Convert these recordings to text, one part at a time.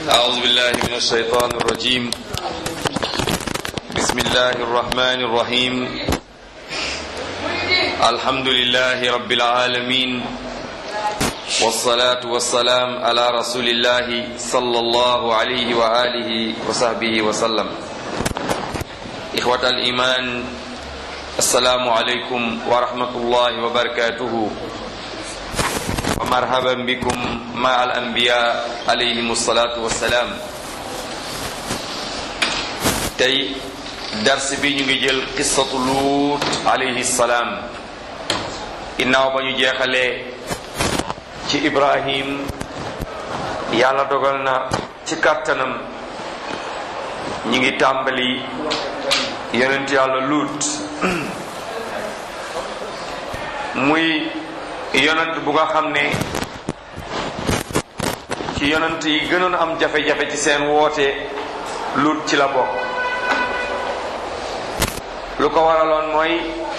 أعوذ بالله من الشيطان الرجيم بسم الله الرحمن الرحيم الحمد لله رب العالمين والصلاة والسلام على رسول الله صلى الله عليه وآله وصحبه وسلم إخوة الإيمان السلام عليكم ورحمة الله وبركاته ومرحبا بكم مع الأنبياء عليهم الصلاة والسلام tey dars bi ñu ngi jël qissatu luut alayhi salaam ginnaaw ba ñu jeexalee ci ibrahim yàlla dogal na ci kàttanam ñi ngi tàmbali yonent yàlla luut muy yonent bu nga xam ne ci yonent yi gënoon am jafe-jafe ci seen woote luut ci la bokk lu ko waraloon mooy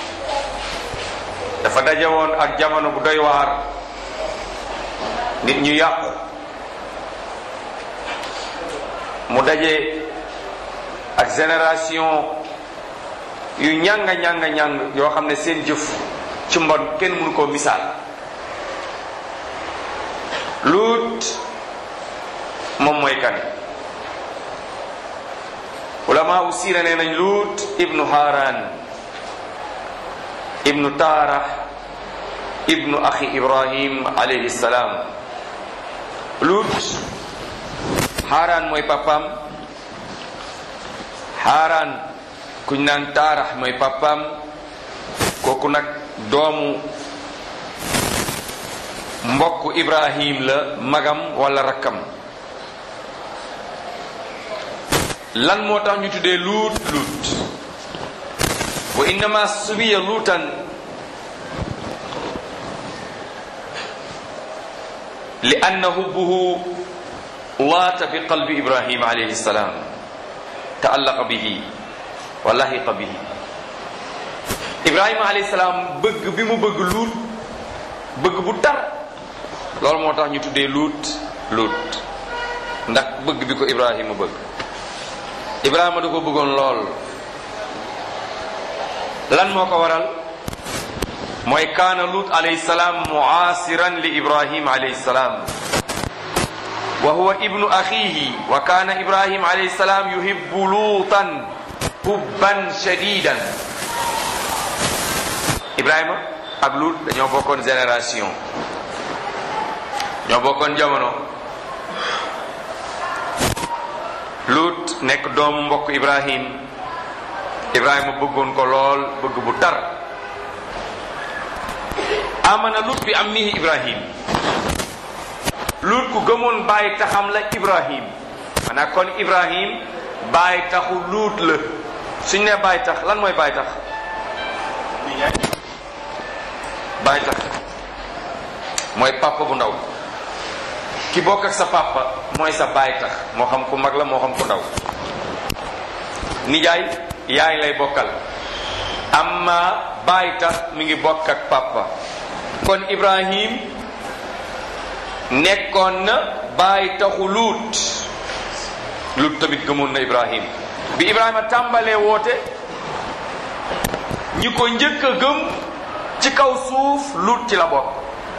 dafa daje woon ak jamono bu doy waar nit ñu yàqu mu daje ak génération yu ñanga ñanga ñàng yoo xam ne seen jëf ci mbon kenn mënu koo misaal luut moom mooy kan ulama u siira nee nañ luut ibnu haran ibnu taarah ibnu axi ibrahim alayhi salaam luut haran mooy papam haran kuñ naan taarah mooy papam kooku nag doomu mbokk ibrahim la magam wala rakkam lan moo tax ñu tuddee luut luut wa innama subiya luutan li anna hubbuhu waata bi qalbi ibrahim alayhi salaam taallaqa bihi wa lahiqa bihi ibrahima alayhi salaam bëgg bi mu bëgg luut bëgg bu tar loolu moo tax ñu tuddee luut luut ndax bëgg bi ko ibrahima bëgg ibrahima da ko bëggoon lool lan moo ko waral mooy kaana luut alayhi salaam muaasiran li ibrahim alayhi salaam wa huwa ibnu axihi wa kaana ibrahim alayhi salaam yuhibbu luutan hubban shadidan ibrahima ak luut dañoo bokkoon génération ñoo bokkoon jamono luut nekk doomu mbokk ibrahim ibrahima bëggoon ko lool bëgg bu tar amana luut bi ammihi ibrahim luut ku gëmoon bàyyi taxam la ibrahim maanaam kon ibrahim bàyyi taxu luut la suñ ne bàyyi tax lan mooy bàyyi tax bàyyi tax mooy papa bu ndaw ki bokk ak sa papa mooy sa baay tax moo xam ku mag la moo xam ku ndaw nijaay yaay lay bokkal amma baay tax mi ngi bokk ak papa kon ibrahim nekkoon na baay taxu luut luut tamit gëmoon na ibrahim bi ibrahima tàmbalee woote ñi ko njëkk a gëm ci kaw suuf luut ci la bokk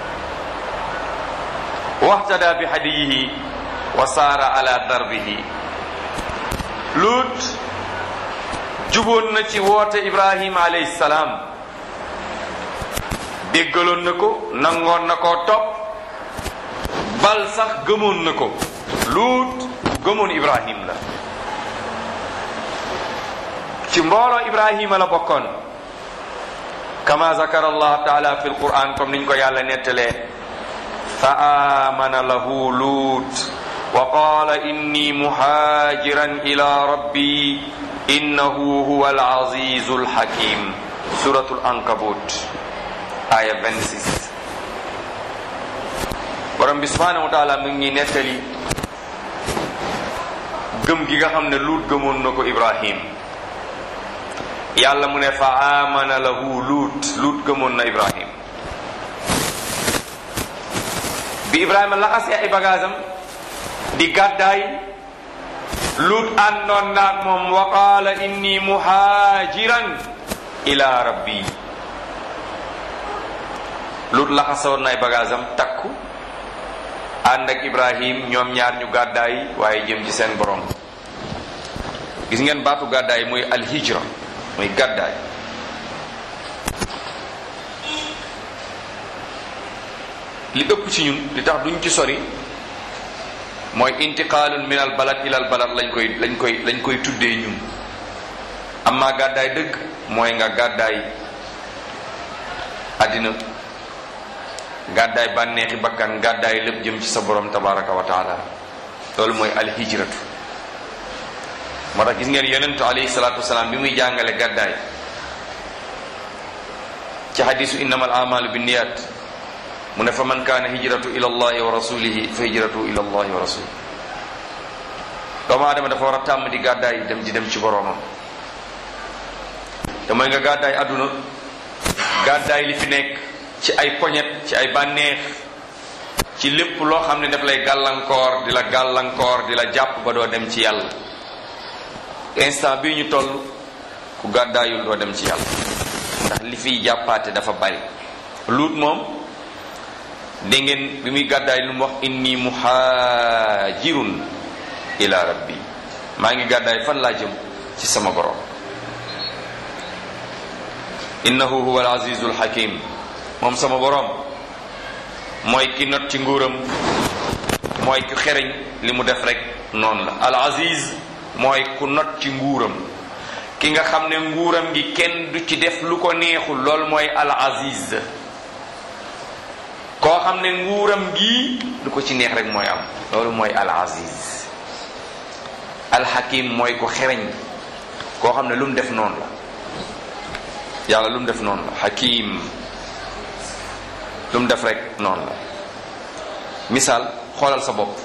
waxtada bi hadiyihi wa saara ala darbihi luut juboon na ci woote ibrahima alayhi salaam déggaloon na ko nangoon na koo topp bal sax gëmoon na ko luut gëmoon ibrahim la ci mbooloo ibrahima la bokkoon kama zakara allah taala fi alquran comme niñ ko yàlla nettalee fa amana lahu luut wa qala inni muhajiran ila rabbi innahu huwa alazizu alhakim suratul ankabut aya 26 borom bi subhanahu wa taala mu ngi nettali gëm gi nga xam ne luut gëmoon na ko ibrahim yàlla mu ne fa amana lahu luut luut gëmoon na ibrahim bi ibrahima laxasee ay bagaasam di gàddaay lut àndoon naag moom wa qaala inni muhaajiran ila rabbi lut laxasoon nay bagaasam takku ànd ak ibrahim ñoom ñaar ñu gàddaay waaye jëm ci seen borom gis ngeen baatu gàddaay muy alhijra muy gàddaay li ëpp ci ñun li tax duñ ci sori mooy intiqaalun min al balad ila al balad lañ koy lañ koy lañ koy tuddee ñun amma gàddaay dëgg mooy nga gàddaay àddina gàddaay bànneexi bakkan gàddaay lépp jëm ci sa borom tabaraka wa taala loolu mooy alhijratu moo tax gis ngeen yonentu alayhi salatu wasalaam bi muy jàngale gàddaay ci hadisu innama al amalu bi niyat mu ne fa man kaana hijratu ila allahi wa rasulihi fa hijratu ila allahi wa rasulih doomu aadama dafa war a tàmm di gàddaay dem di dem ci boroomam te mooy nga gàddaay àdduna gàddaay li fi nekk ci ay poñet ci ay bànneex ci lépp loo xam ne daf lay gàllankoor di la gàllankoor di la jàpp ba doo dem ci yàlla instant bii ñu toll ku gàddaayul doo dem ci yàlla ndax li fiy jàppaate dafa bari luut moom dégg ngeen bi muy gàddaay lu mu wax inni muhaajirun ila rabbi maa ngi gàddaay fan laa jëm ci sama borom innahu huwa al azizul hakim moom sama borom mooy ki not ci nguuram mooy ku xereñ li mu def rek noonu la al aziz mooy ku not ci nguuram ki nga xam ne nguuram gi kenn du ci def lu ko neexul loolu mooy al aziz koo xam ne nguuram gi lu ko ci neex rek mooy am loolu mooy al aziz al hakim mooy ko xereñ koo xam ne lu mu def noonu la yàlla lu mu def noonu la hakim lu mu def rek noonu la misaal xoolal sa bopp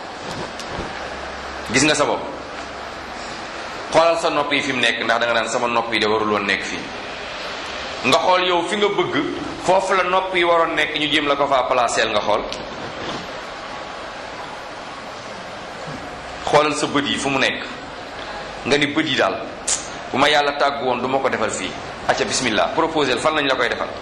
gis nga sa bopp xoolal sa nopp yi fi mu nekk ndax da nga naan sama nopp yi de warul woon nekk fii nga xool yow fi nga bëgg foofu la nopp yi waroon nekk ñu jéem la ko faa placeel nga xool xoolal sa bët yi fu mu nekk nga ni bët yi daal bu ma yàlla tàggu woon du ma ko defal fii acca bismillah proposel fan lañ la koy defal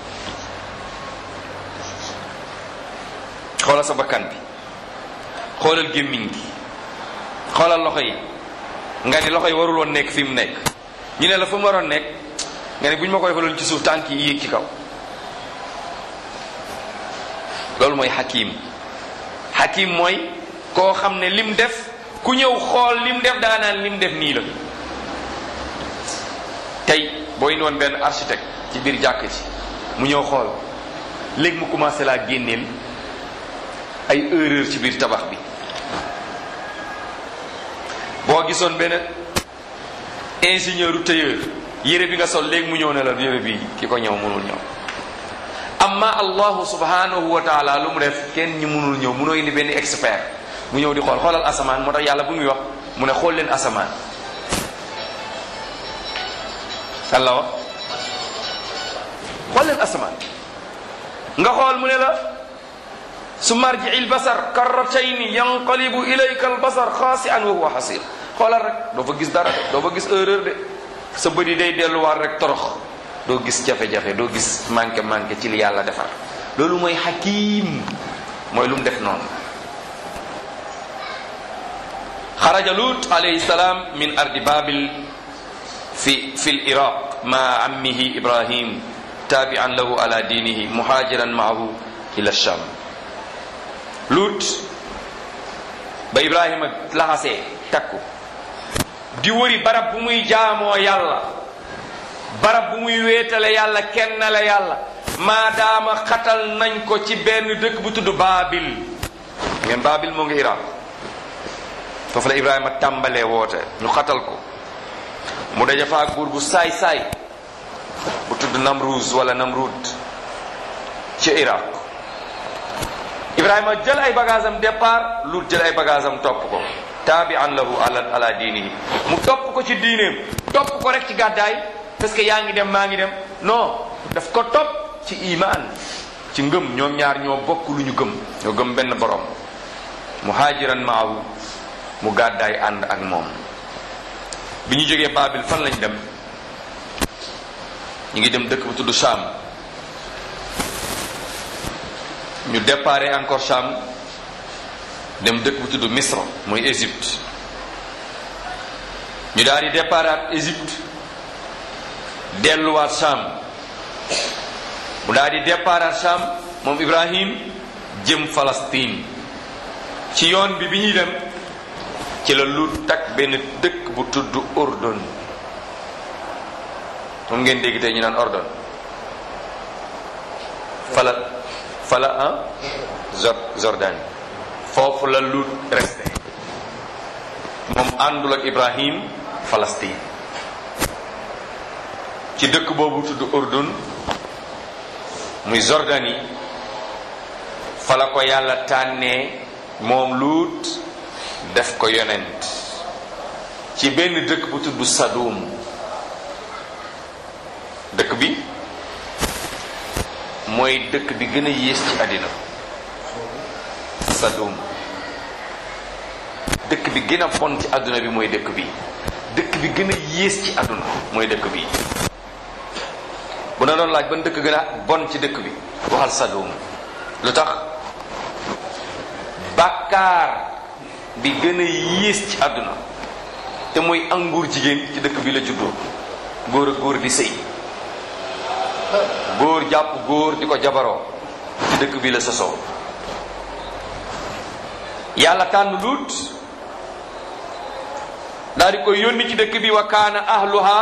xoolal sa bakkan bi xoolal gémmiñ gi xoolal loxo yi nga ni loxo yi warul woon nekk fi mu nekk ñu ne la fu mu waroon nekk nga ni bu ñu ma ko defaloon ci suuf tànk yi yéeg ci kaw loolu mooy hakim hakim mooy koo xam ne lim def ku ñëw xool lim def daa naan lim def nii la tey boo indi woon benn architecte ci biir jàkk ci mu ñëw xool léegi mu commencé laa génneel ay erreur ci biir tabax bi boo gisoon benn ingénieur u tailleur yére bi nga sol léegi mu ñëw ne la yére bi ki ko ñëw mënul ñëw amma allahu subhanahu wa taala lu mu def kenn ñi mënul ñëw mënoo indi benn expert mu ñëw di xool xoolal asamaan moo tax yàlla bu muy wax mu ne xool leen asamaan Allah wax xool leen asamaan nga xool mu ne la su marji il basar karratayni yanqalibu ilayka al basar xaasi'an wa huwa xasir xoolal rek doo fa gis dara de doo fa gis erreur de sa bët yi day delluwaat rek torox doo gis jafe-jafe doo gis manqué manqué ci li yàlla defar loolu mooy hakim mooy lu mu def noonu xaraja lut alayhi salaam min ardi babil fi fi l iraq ma ammihi ibrahim tabi'an lahu ala dinihi muhajiran maahu ila sham lut ba ibrahima laxasee takku di wëri barab bu muy jaamoo yàlla barab bu muy wéetale yàlla kenn la yàlla maadaama xatal nañ ko ci benn dëkk bu tudd baabil ngeen baabil moo ngi iraq foofu la ibrahima tàmbalee woote ñu xatal ko mu daja faak buur bu saay-saay bu tudd namruz wala namrud ci iraq ibrahima jël ay bagaasam départ lut jël ay bagaasam topp ko taabian lahu ala ala diinihi mu topp ko ci diineem topp ko rek ci gàddaay parce que yaa ngi dem maa ngi dem non daf ko topp ci iman ci ngëm ñoom ñaar ñoo bokk lu ñu gëm ñoo gëm benn borom muhajiran maahu mu gàddaay ànd ak moom bi ñu jógee Baabil fan lañ dem ñu ngi dem dëkk bu tudd Cham ñu déparé encore Cham dem dëkk bu tudd Misra mooy Égypte ñu daal di déparaat Égypte delluwaat Cham mu daal di déparaat Cham moom Ibrahim jëm Palestine ci yoon bi bi ñuy dem ci la lu takk benn dëkk bu tudd Ordon moom ngeen dégg tey ñu naan Ordon fala fala ah Jordanie foofu la lu resté moom àndul ak Ibrahim Palestine ci dëkk boobu tudd Ordon muy Jordanie fa la ko yàlla tànnee moom luut def ko yonent ci benn dëkk bu tudd Sadum dëkk bi mooy dëkk bi gën a yées ci àddina Sadum dëkk bi gën a bon ci àdduna bi mooy dëkk bi dëkk bi gën a yées ci àdduna mooy dëkk bi bu na doon laaj ban dëkk gën a bon ci dëkk bi waxal Sadum lu tax bàkkaar bi gën a yées ci àdduna te mooy anguur jigéen ci dëkk bi la juddoo góor ak góor di sëy góor jàpp góor di ko jabaroo ci dëkk bi la sosoo yàlla tànn luut daal di koy yónni ci dëkk bi wa kaana ahluha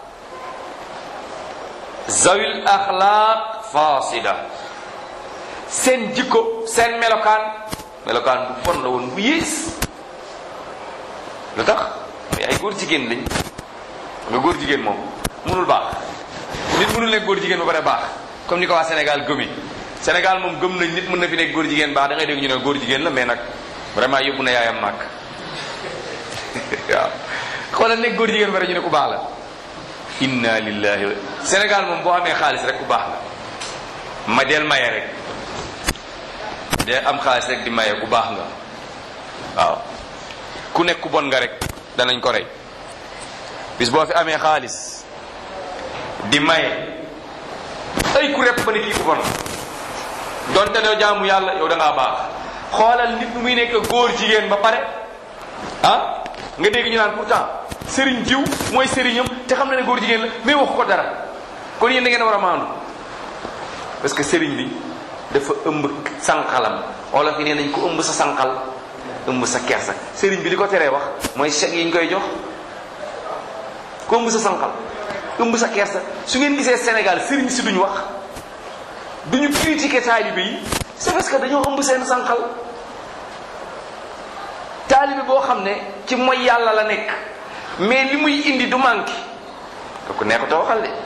zawil axlaaq fasida seen jikko seen melokaan melokaan bu bon la woon bu yées lu tax mais ay góor jigéen lañ nga góor jigéen moom mënul baax nit mënul nekk góor jigéen ba pare baax comme ni ko waa Sénégal gëmi Sénégal moom gëm nañ nit mën na fi nekk góor jigéen baax da ngay dégg ñu ne góor jigéen la mais nag vraiment yóbbu na yaayam màkk waaw xoolal nekk góor jigéen ba pare ñu ne ku baax la inna lillahi wa Sénégal moom boo amee xaalis rek ku baax la ma del maye rek de am xaalis rek di maye ku baax nga waaw ku nekk ku bon nga rek danañ ko rey bis boo fi amee xaalis di maye ay ku repp ba ne kii ku bon donte doo jaamu yàlla yow da ngaa baax xoolal nit bu muy nekk góor jigéen ba pare ah nga dégg ñu naan pourtant sëriñ jiw mooy sëriñam te xam na ne góor jigéen la mais waxu ko dara kon yéen da ngeen war a maandu parce que sëriñ bi dafa ëmb sànqalam wala fi nee nañ ko ëmb sa sànqal ëmb sa kersa sëriñ bi li ko teree wax mooy chèque yi ñu koy jox ko ëmb sa sànqal ëmb sa kersa su ngeen gisee Sénégal sëriñ si duñu wax duñu critiquer taalibe yi c'est parce que dañoo ëmb seen sànqal taalibe boo xam ne ci mooy yàlla la nekk mais li muy indi du manqué kooku nekkut a waxal de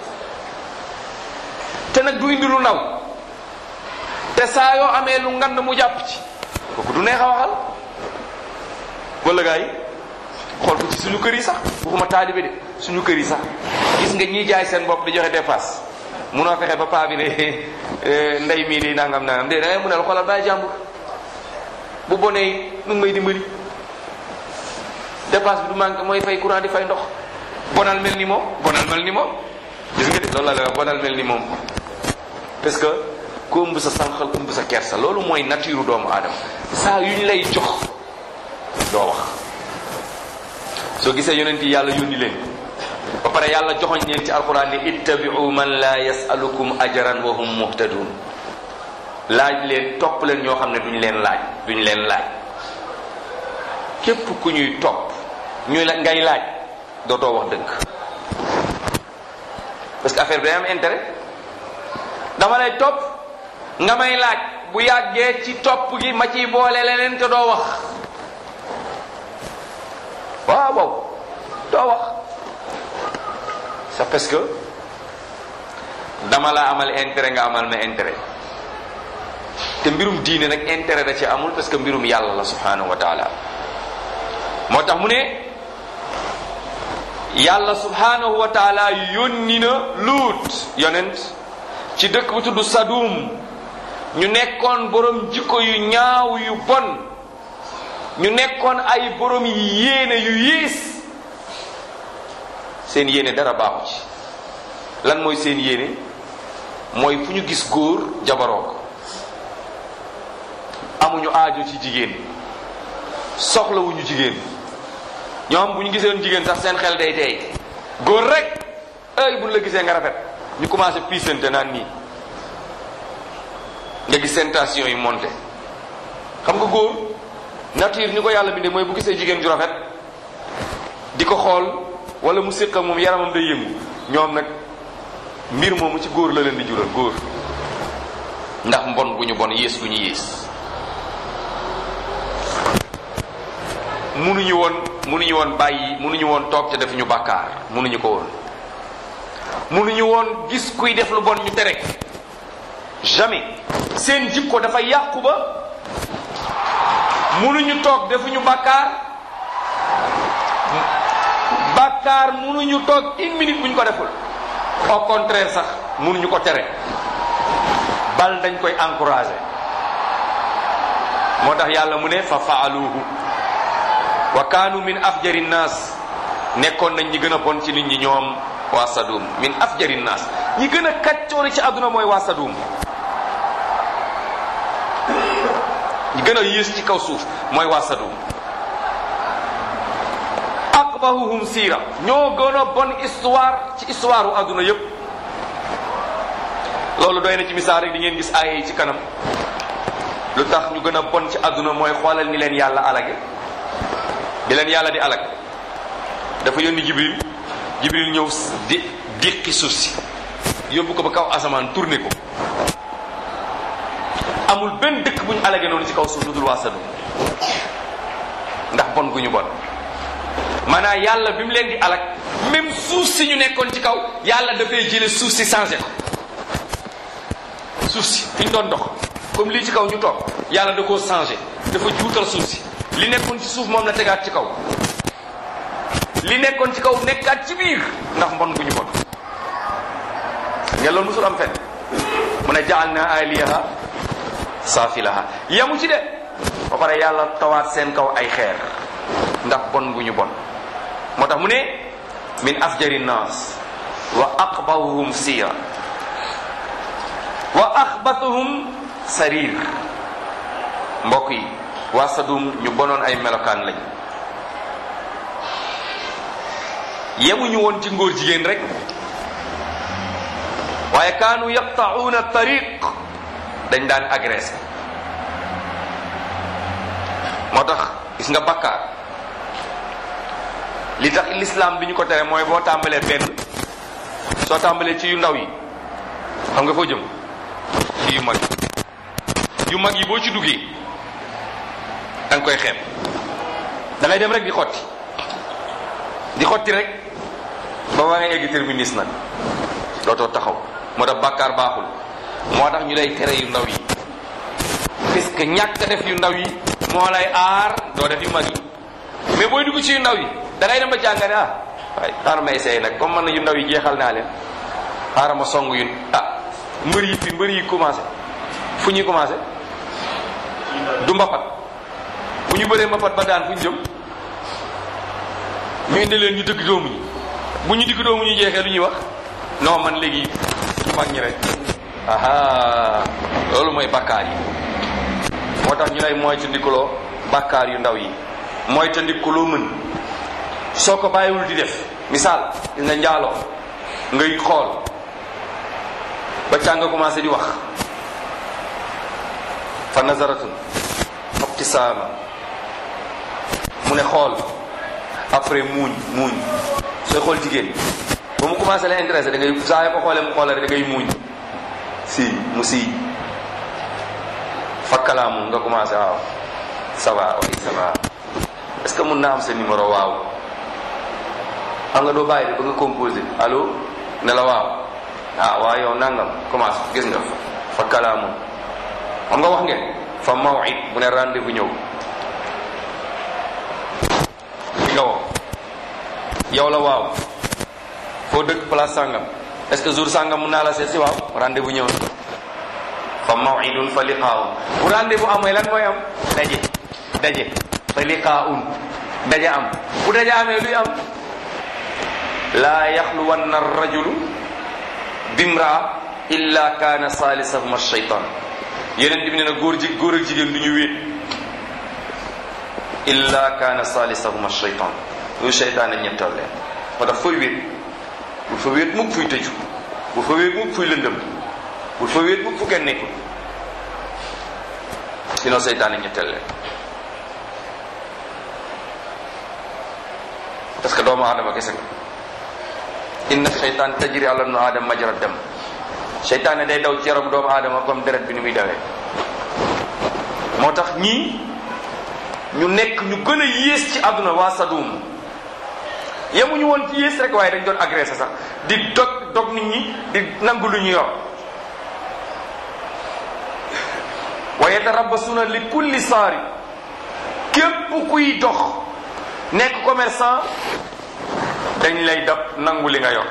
te nag du indi lu ndaw te saa yoo amee lu ngand mu jàpp ci kooku du neex a waxal wala gaa yi xool ko ci suñu kër yi sax waxuma taalibe de suñu kër yi sax gis nga ñiy jaay seen bopp di joxe dépasse munoo fexe ba paa bi ne ndey mii di nangam nangam de da ngay mun a xoolal bàyyi jàmbur bu bonee nu ngi may dimbali dépasse bi du manqué mooy fay courant di fay ndox bonal mel ni moom bonal mel ni moom gis nga de loolu la la wax bonal mel ni moom parce que ku ëmb sa sànqal ëmb sa kersa loolu mooy nature doomu aadama saa yu ñu lay jox doo wax soo gisee yonent yi yàlla yónni leen ba pare yàlla joxoñ leen ci alquran ni ittabi'u man la yasalukum ajran wa hum muhtadun laaj leen topp leen ñoo xam ne duñ leen laaj duñ leen laaj képp ku ñuy topp ñuy la ngay laaj dootoo wax dëgg parce que affaire bi day am intérêt dama lay topp nga may laaj bu yàggee ci topp gi ma ciy boole leneen te doo wax waaw waaw doo wax c'est parce que dama la amal intérêt nga amal ma intérêt te mbirum diine nag intérêt da ci amul parce que mbirum yàlla la subhanahu wa taala moo tax mu ne yàlla subhanahu wa taala yónni na luut yonent ci dëkk bu tudd Sadum ñu nekkoon borom jikko yu ñaaw yu bon ñu nekkoon ay borom yi yéene yu yées seen yéene dara baaxu ci lan mooy seen yéene mooy fu ñu gis góor jabaroo ko amuñu aajo ci jigéen soxlawuñu jigéen ñoom bu ñu giseen jigéen sax seen xel day tey góor rek ay buñ la gisee nga rafet ñu commencé piisante naan nii nga gis seen tension yi monté xam nga góor nature ni ko yàlla bindee mooy bu gisee jigéen ju rafet di ko xool wala mu séq ak moom yaramam day yëngu ñoom nag mbir moomu ci góor la leen di jural góor ndax mbon bu ñu bon yées bu ñu yées munuñu woon munuñu woon bàyyi munuñu woon toog ca def ñu bàkkaar munuñu ko woon munuñu woon gis kuy def lu bon ñu tere jamais seen jikko dafa yàqu ba munuñu toog defuñu bàkkaar bàkkaar munuñu toog une minute buñ ko deful au contraire sax munuñu ko tere bal dañ koy encourager moo tax yàlla mu ne fa faaluhu wa kaanu min afjari nnaas nekkoon nañ ñi gën a bon ci nit ñi ñoom waa Sadum min afjari nnaas ñi gën a kaccoori ci àdduna mooy waa Sadum ñi gën a yées ci kaw suuf mooy waa Sadum aqbahuhum siira ñoo gën a bon histoire ci histoire u àdduna yépp loolu doy na ci misaal rek di ngeen gis aaya yi ci kanam lu tax ñu gën a bon ci àdduna mooy xoolal ni leen yàlla alage bi leen yàlla di alag dafa yónni jibril jibril ñëw di diqi suuf si yóbbu ko ba kaw asamaan tourné ko amul benn dëkk bu ñu alage noonu ci kaw suuf lu dul waa Sadum ndax bon gu ñu bon maanaam yàlla bi mu leen di alag même suuf si ñu nekkoon ci kaw yàlla dafay jële suuf si changé ko suuf si fi ñu doon dox comme lii ci kaw ñu toog yàlla da koo changé dafa juutal suuf si li nekkoon ci suuf moom la tegaat ci kaw li nekkoon ci kaw nekkaat ci biir ndax mbon gu ñu bon nga loolu musul am fen mu ne jaal na aliyaha saafilaha yamu ci de ba pare yàlla tawaat seen kaw ay xeer ndax bon gu ñu bon moo tax mu ne min afjari nnaas wa aqbahuhum siira wa axbatuhum sarir mbokk yi waa Sadum ñu bonoon ay melokaan lañ yemuñu woon ci ngóor jigéen rek waaye kaanu yaqta'uuna tariq dañ daan agressé moo tax gis nga bakkaar li tax l'islam bi ñu ko tere mooy boo tàmbalee benn soo tàmbalee ci yu ndaw yi xam nga foo jëm ci yu mag yu mag yi boo ci duggee da nga koy xeeb da ngay dem rek di xotti di xotti rek ba waa nga egg terminus nag dootoo taxaw moo tax bàkkaar baaxul moo tax ñu lay tere yu ndaw yi parce que ñàkk def yu ndaw yi moo lay aar doo def yu mag yi mais booy dugg ci yu ndaw yi da ngay dem ba jàngane ah waaye xaaral may seey nag comme man na yu ndaw yi jeexal naa leen xaaral ma song yu ah mbër yi fi mbër yi commencé fu ñuy commencé du mbapat bu ñu bëree mbapat ba daan fu ñu jëm ñu indi leen ñu dëgg doomu ñi bu ñu digg doomu ñu jeexee lu ñuy wax non man léegi ñu mag ñi rek aha loolu mooy bakkaar yi moo tax ñu lay moytandikuloo bakkaar yu ndaw yi moytandikuloo mën soo ko bàyyiwul di def misaal gis nga njaaloo ngay xool ba càng nga commencé di wax fa nazaratun ibtisaama mu ne xool après muuñ muuñ sooy xool jigéen ba mu commencé la intéressé da ngay saa yoo ko xoolee mu xoolee rek da ngay muuñ si mu si fakkalaamu nga commencé waaw ça va oui ça va est-ce que mun naa am sa numéro waaw xam nga doo bàyyi de ba nga composé allo ne la waaw ah waaw yow nangam commencé gis nga fakkalaamu xam nga wax ngeen fa mawid bu ne rendez-vous ñëw li nga woo yow la waaw foo dëkk place sàngam est ce que jour sàngam mun naa la seet si waaw rendez-vous ñëw na fa mawidun fa liqaaw bu rendez-vous amee lan mooy am daje daje fa liqaa'un daja am bu daja amee luy am laa yaxluwanna rajulu bimraa illa kaana saalisahuma shaytaan yeneen bi ne na góor ji góor ak jigéen du ñu wéet illa kaana saalisahuma shaytaan loolu shaytaan a ñettal leen moo tax fooy wéet bul fa wéet mukk fuy tëju bul fa wéet mukk fuy lëndëm bul fa wéet mukk fu kenn nekkul sinon seytaane ñetteel leen parce que doomu aadama kese nga inna seytaan tajri ala nu aadama majra dem seytaane day daw ci yaram doomu aadama comme deret bi ni muy dawee moo tax ñii ñu nekk ñu gën a yées ci àdduna waa Sadum yemuñu woon ci yées rek waaye dañ doon agressé sax di dog dog nit ñi di nangu lu ñu yor wa yatarabasuna li kulli saari képp kuy dox nekk commerçant dañ lay dab nangu li nga yor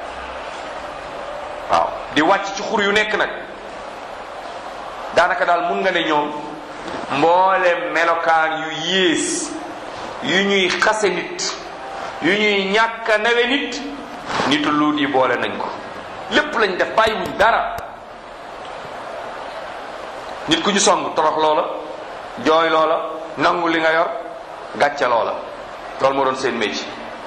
waaw di wàcc ci xur yu nekk nag daanaka daal mun nga ne ñoom mboole melokaan yu yées yu ñuy xase nit yu ñuy ñàkk a nawe nit nitu luut yi boole nañ ko lépp lañ def bàyyiwuñ dara nit ku ñu song torox loola jooy loola nangu li nga yor gàcce loola loolu moo doon seen métier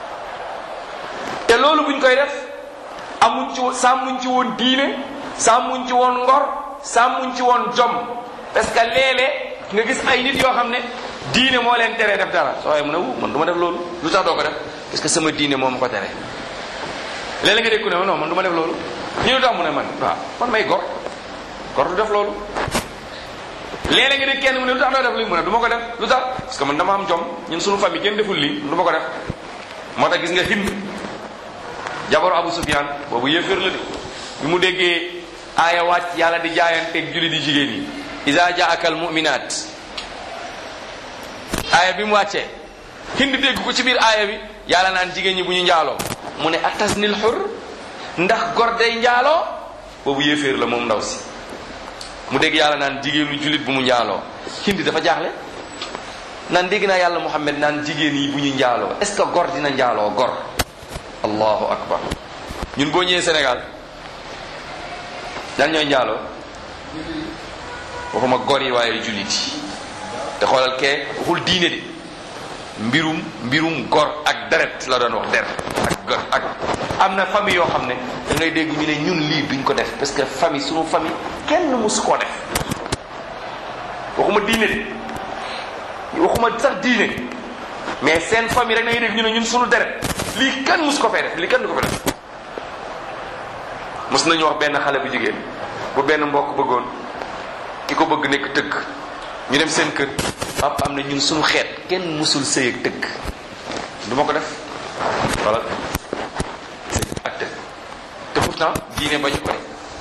te loolu buñ koy def amuñ ci sàmmuñ ci woon diine sàmmuñ ci woon ngor sàmmuñ ci woon jom parce que léeg-léeg nga gis ay nit yoo xam ne diine moo leen teree def dara soo waaye mu ne wu man du ma def loolu lu tax doo ko def parce que sama diine moo ma ko tere léeg-léeg nga dégg ku ne non man du ma def loolu ñu lu tax mu ne man waaw man may gor gor du def loolu léeg-léeg nga dégg kenn mu ne lu tax doo def lii mu ne du ma ko def lu tax parce que man dama am jom ñun suñu famille kenn deful lii du ma ko def moo tax gis nga Hind jabaru Abu Sufyan boobu yéeféer la de bi mu déggee aaya wàcc yàlla di jaayanteeg julli di jigéen yi iza jaaka al mu'minaat aaya bi mu wàccee Hind dégg ko ci biir aaya bi yàlla naan jigéen ñi bu ñu njaaloo mu ne atasnil xur ndax gor day njaaloo boobu yéeféer la moom ndaw si mu dégg yàlla naan jigéenu jullit bu mu njaaloo Hind dafa jaaxle naan dégg naa yàlla Muhammad naan jigéen yi bu ñu njaaloo est-ce que gor dina njaaloo gor allahu akbar ñun boo ñëwee Sénégal dan ñooy njaaloo waxuma gor yi waaye jullit yi te xoolal kee waxul diine de mbirum mbirum gor ak deret la doon wax der ak gor ak am na famille yoo xam ne da ngay dégg ñu ne ñun lii duñ ko def parce que famille sunu famille kenn musu koo def waxuma diine de waxuma sax diine mais seen famille rek da ngay dégg ñu ne ñun sunu deret lii kenn mus ko fee def lii kenn du ko fi def mos nañu wax benn xale bu jigéen bu benn mbokk bëggoon ki ko bëgg nekk tëgg ñu dem seen kër papa am na ñun suñu xeet kenn musul sëy ak tëgg du ma ko def wala sëy ak tëgg te pourtant diine bañu ko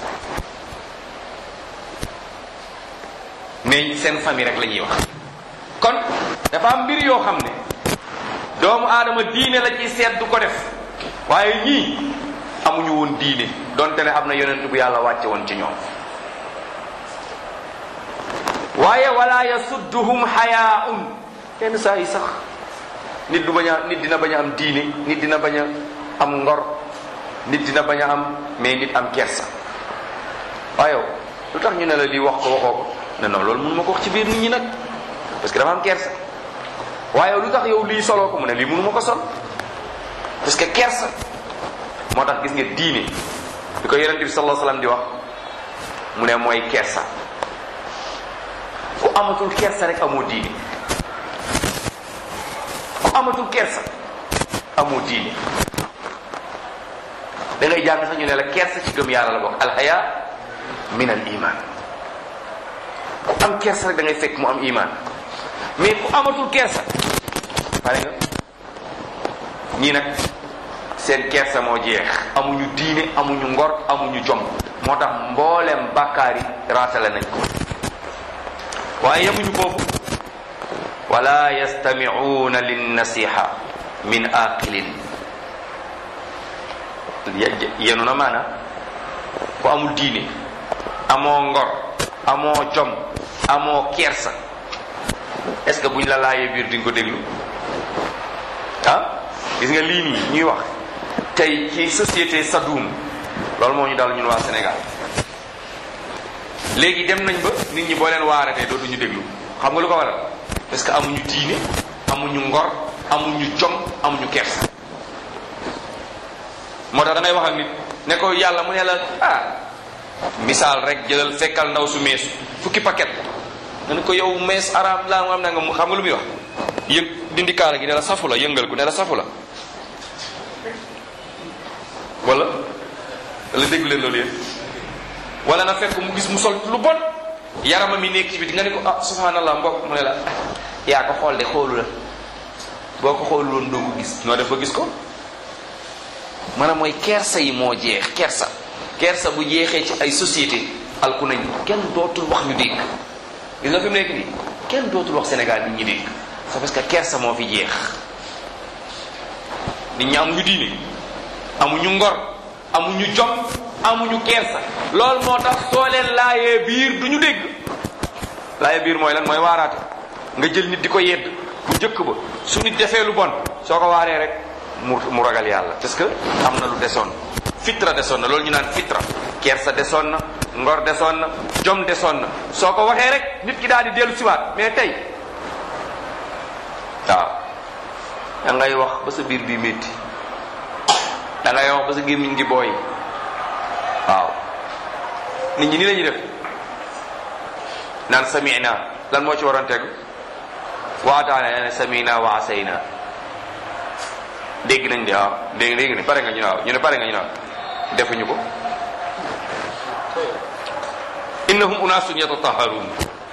mais seen famille rek la ñuy wax kon dafa am mbir yoo xam ne doomu aadama diine la ci seet du ko def waaye ñii amuñu woon diine donte ne am na yonent bu yàlla wàcce woon ci ñoom waaye wala yasudduhum xayaaun yenn saa yi sax nit du bañ a nit dina bañ a am diine nit dina bañ a am ngor nit dina bañ a am mais nit am kersa waaye lu tax ñu ne la lii wax ko waxoo ko ne non loolu mun ma ko wax ci biir nit ñi nag parce que dafa am kersa waaye lu tax yow lii soloo ko mu ne lii mënu ma ko sol parce que kersa moo tax gis nga diine bi ko yonente bi sallallahu alayhi wasallam di wax mu ne mooy kersa ku amatul kersa rek amoo diine ku amatul kersa amoo diine da ngay jàng sax ñu ne la kersa ci gëm yàlla la bokk alhaya min al iman ku am kersa rek da ngay fekk mu am iman mais ku amatul kersa pare nga ñii nag seen kersa moo jeex amuñu diine amuñu ngor amuñu jom moo tax mboolem bàkkaar yi raatale nañ ko waaye yemuñu foofu wala yastamicuuna linnasiha min aqilin yenu na maana ku amul diine amoo ngor amoo jom amoo kersa est-ce que buñ la laajee biir di nga ko déglu ah gis nga lii nii ñuy wax tey ci société Sadoum loolu moo ñu dal ñun waa Sénégal léegi dem nañ ba nit ñi boo leen waaratee dootuñu déglu xam nga lu ko waral parce que amuñu diine amuñu ngor amuñu jom amuñu kersa moo tax da ngay wax ak nit ne ko yàlla mu ne la ah misaal rek jëlal fekkal ndaw su meesu fukki paquet nga ne ko yow mees araam laa nga am na nga xam nga lu muy wax yëg dindi kaala gi ne la safu la yëngal ko ne la safu la wala wala déggu leen loolu yéen wala na fekk mu gis mu sol lu bon yarama mi nekk ci biti nga ne ko ah subhanallah mbokk mu ne la yaa ko xool de xoolu la boo ko xoolu woon doo ko gis noo def ba gis ko maanaam mooy kersa yi moo jeex kersa kersa bu jeexee ci ay société alku nañ kenn dootul wax ñu dégg gis nga fi mu nekk nii kenn dootul wax Sénégal nit ñi dégg c'est parce que kersa moo fi jeex nit ñi amuñu diine amuñu ngor amuñu jom amuñu kersa loolu moo tax soo leen laayee biir duñu dégg laayee biir mooy lan mooy waaraate nga jël nit di ko yedd bu njëkk ba su nit defee lu bon soo ko waaree rek mu mu ragal yàlla parce que am na lu desoon fitra desoon na loolu ñu naan fitra kersa desoon na ngor desoon na jom desoon na soo ko waxee rek nit ki daal di dellu siwaat mais tey waaw da ngay wax ba sa biir bi métti da ngay wax ba sa gémmiñ gi booy waaw nit ñi ni la ñuy def naan samina lan moo ci waroon tegu waataane ne samina wa asayna dégg nañ de waaw dégg dégg ne pare nga ñu naaw ñu ne pare nga ñu naaw defuñu ko innahum unaasun yatataharuun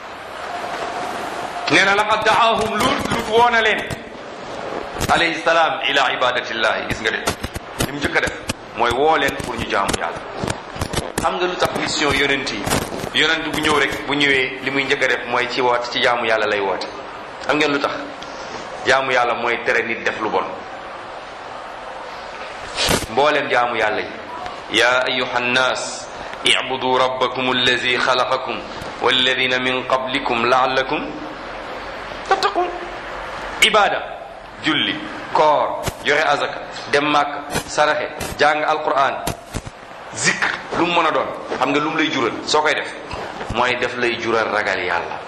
nee na laqad daahum lut lut woona leen alayhi salaam ila ibadatillahi gis nga de li mu njëkk a def mooy woo leen pour ñu jaamu yàlla xam nga lu tax mission yonent yi yonent bu ñëw rek bu ñëwee li muy njëkk a def mooy ci woote ci jaamu yàlla lay woote xam ngeen lu tax jaamu yàlla mooy tere nit def lu bon mboolem jaamu yàlla yi ya ayuha nnas ibudu rabbakum allazi xalaqakum walladina min qablikum laallakum tattaqun ibada julli koor joxe azaka dem màkk saraxe jàng alquran zikr lu mu mën a doon xam nga lu mu lay jural soo koy def mooy def lay jural ragal yàlla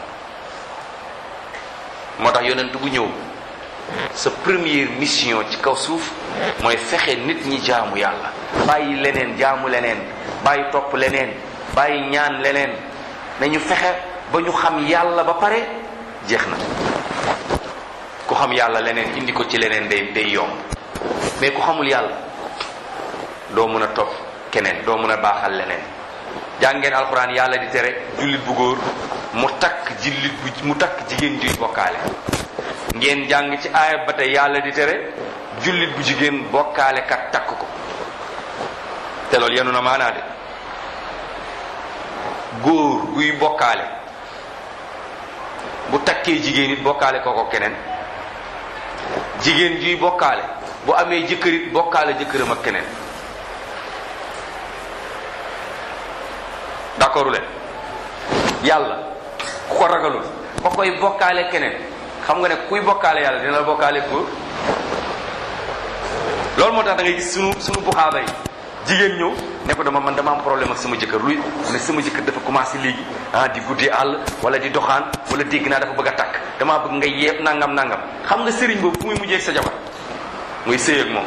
moo tax yonent bu ñëw sa première mission ci kaw suuf mooy fexe nit ñi jaamu yàlla bàyyi leneen jaamu leneen bàyyi topp leneen bàyyi ñaan leneen nañu fexe ba ñu xam yàlla ba pare jeex na ku xam yàlla leneen indi ko ci leneen day day yomb mais ku xamul yàlla doo mën a topp keneen doo mën a baaxal leneen jàngeen alxuraan yàlla di tere jullit bu góor mu takk jullit bu mu takk jigéen juy bokkaale ngeen jàng ci aaya ba tey yàlla di tere jullit bu jigéen bokkaale kat takk ko te loolu yenu na maanaa de góor guy bokkaale bu takkee jigéen it bokkaale kooko keneen jigéen juy bokkaale bu amee jëkkërit bokkaale jëkkëram ak keneen d'accordu leen yàlla ku ko ragalul ba koy bokkaale keneen xam nga ne kuy bokkaale yàlla dina la bokkaale góor loolu moo tax da ngay gis sunu sunu buxaaba yi jigéen ñëw ne ko dama man dama am problème ak sama jëkkër luy ne sama jëkkër dafa commencé léegi ah di guddee àll wala di doxaan wala dégg naa dafa bëgg a takk damaa bëgg nga yeeb nangam nangam xam nga sëriñ boobu fu muy mujjee ak sa jabar muy sëy ak moom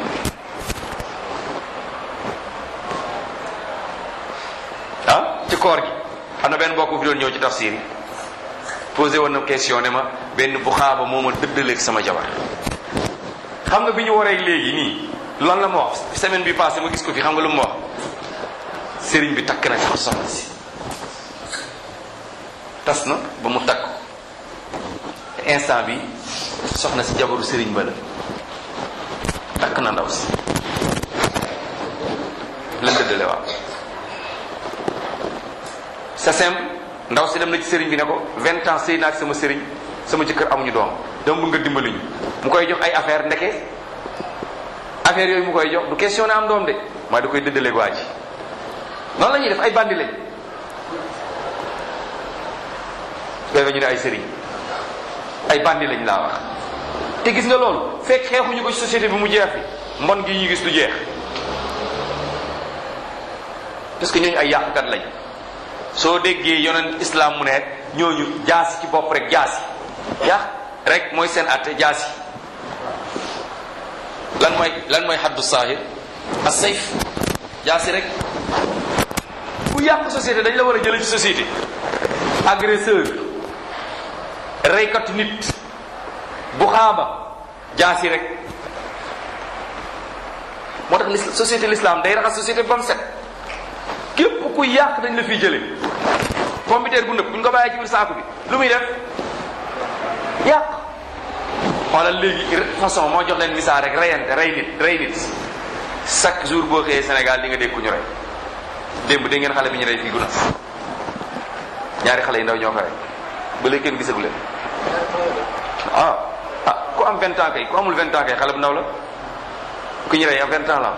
ah ci koor gi xam na benn mbokk fi doon ñëw ci tafsir yi posé woon na question ne ma benn buxaaba moo ma dëddaleeg sama jabar xam nga bi ñu waree léegi nii lan la ma wax semaine bi passé ma gis ko fi xam nga lu mu wax sëriñ bi takk na jox soxna si tas na ba mu takk instant bi soxna si jabaru sëriñ ba la takk na ndaw si lan dëddale waaw sa simple ndaw si dem na ci sëriñ bi ne ko vingt ans sëy naa ak sama sëriñ sama jëkkër amuñu doom dama bëgg nga dimbali ñu mu koy jox ay affaire ndeke affaire yooyu mu koy jox du question na am doom de mooy da koy dëddaleeg waa ji noonu la ñuy def ay bandi lañ koy ñu ne ay sëriñ ay bandi lañ laa wax te gis nga loolu fekk xeexuñu ko ci société bi mu jeex fi mbon gi ñu gis du jeex parce que ñooñu ay yàqkat lañ soo déggee yonent islam mu ne ñooñu jaasi ci bopp rek jaasi yàq rek mooy seen atte jaasi lan mooy lan mooy xaddu saahir as sayf jaasi rek ku yàq société dañ la war a jële ci société agresseur reykatu nit bu xaaba jaasi rek moo tax lis société l'islam day raxas société ba mu set képp ku yàq dañ la fiy jële pompiteer bu nëb bu ñu ko bàyyee ci biir saaku bi lu muy def yàq xoolal léegi façon moo jox leen misaal rek reyante rey nit rey nit chaque jour boo xëyee Sénégal di nga dégg ku ñu rey démb dégg ngeen xale bi ñu rey fii Gunaas ñaari xale yi ndaw ñoo ko rey ba léegi kenn gisagu leen ah ah ku am vingt ans kay ku amul vingt ans kay xale bu ndaw la ku ñu rey am vingt ans la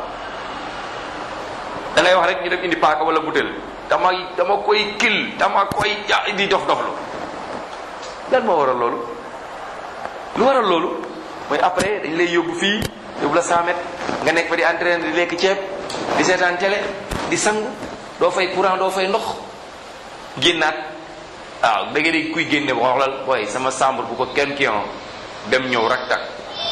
da ngay wax rek ñu def indi paaka wala butéel dama dama koy kil dama koy ja di dof doflu lan moo waral loolu lu waral loolu mooy après dañ lay yóbbu fii yóbbu la 100 mètres nga nekk fa di entraîner di lekk ceeb di seetaan télé di sangu doo fay courant doo fay ndox génnaat waaw da nga dégg kuy génne ba xoolal booy sama chambre bu ko kenn ki dem ñëw rak tak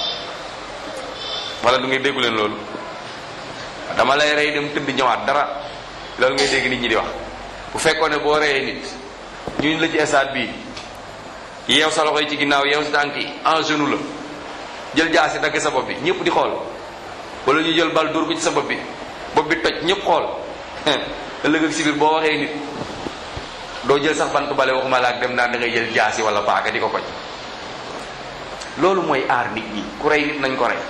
wala du ngay déggu leen loolu dama lay rey dem tëdd ñëwaat dara loolu ngay dégg nit ñi di wax bu fekkoon ne boo reyee nit ñu la ci stade bii yeew sa loxo yi ci ginnaaw yeew sa tànk yi en genou la jël jaasi dagg sa bopp bi ñëpp di xool wala ñu jël bal dóor ko ci sa bopp bi bopp bi toj ñëpp xool ëllëg ak si biir boo waxee nit doo jël sax bant bale waxuma la ak dem naan da ngay jël jaasi wala paaka di ko koj loolu mooy aar nit ñi ku rey nit nañ ko rey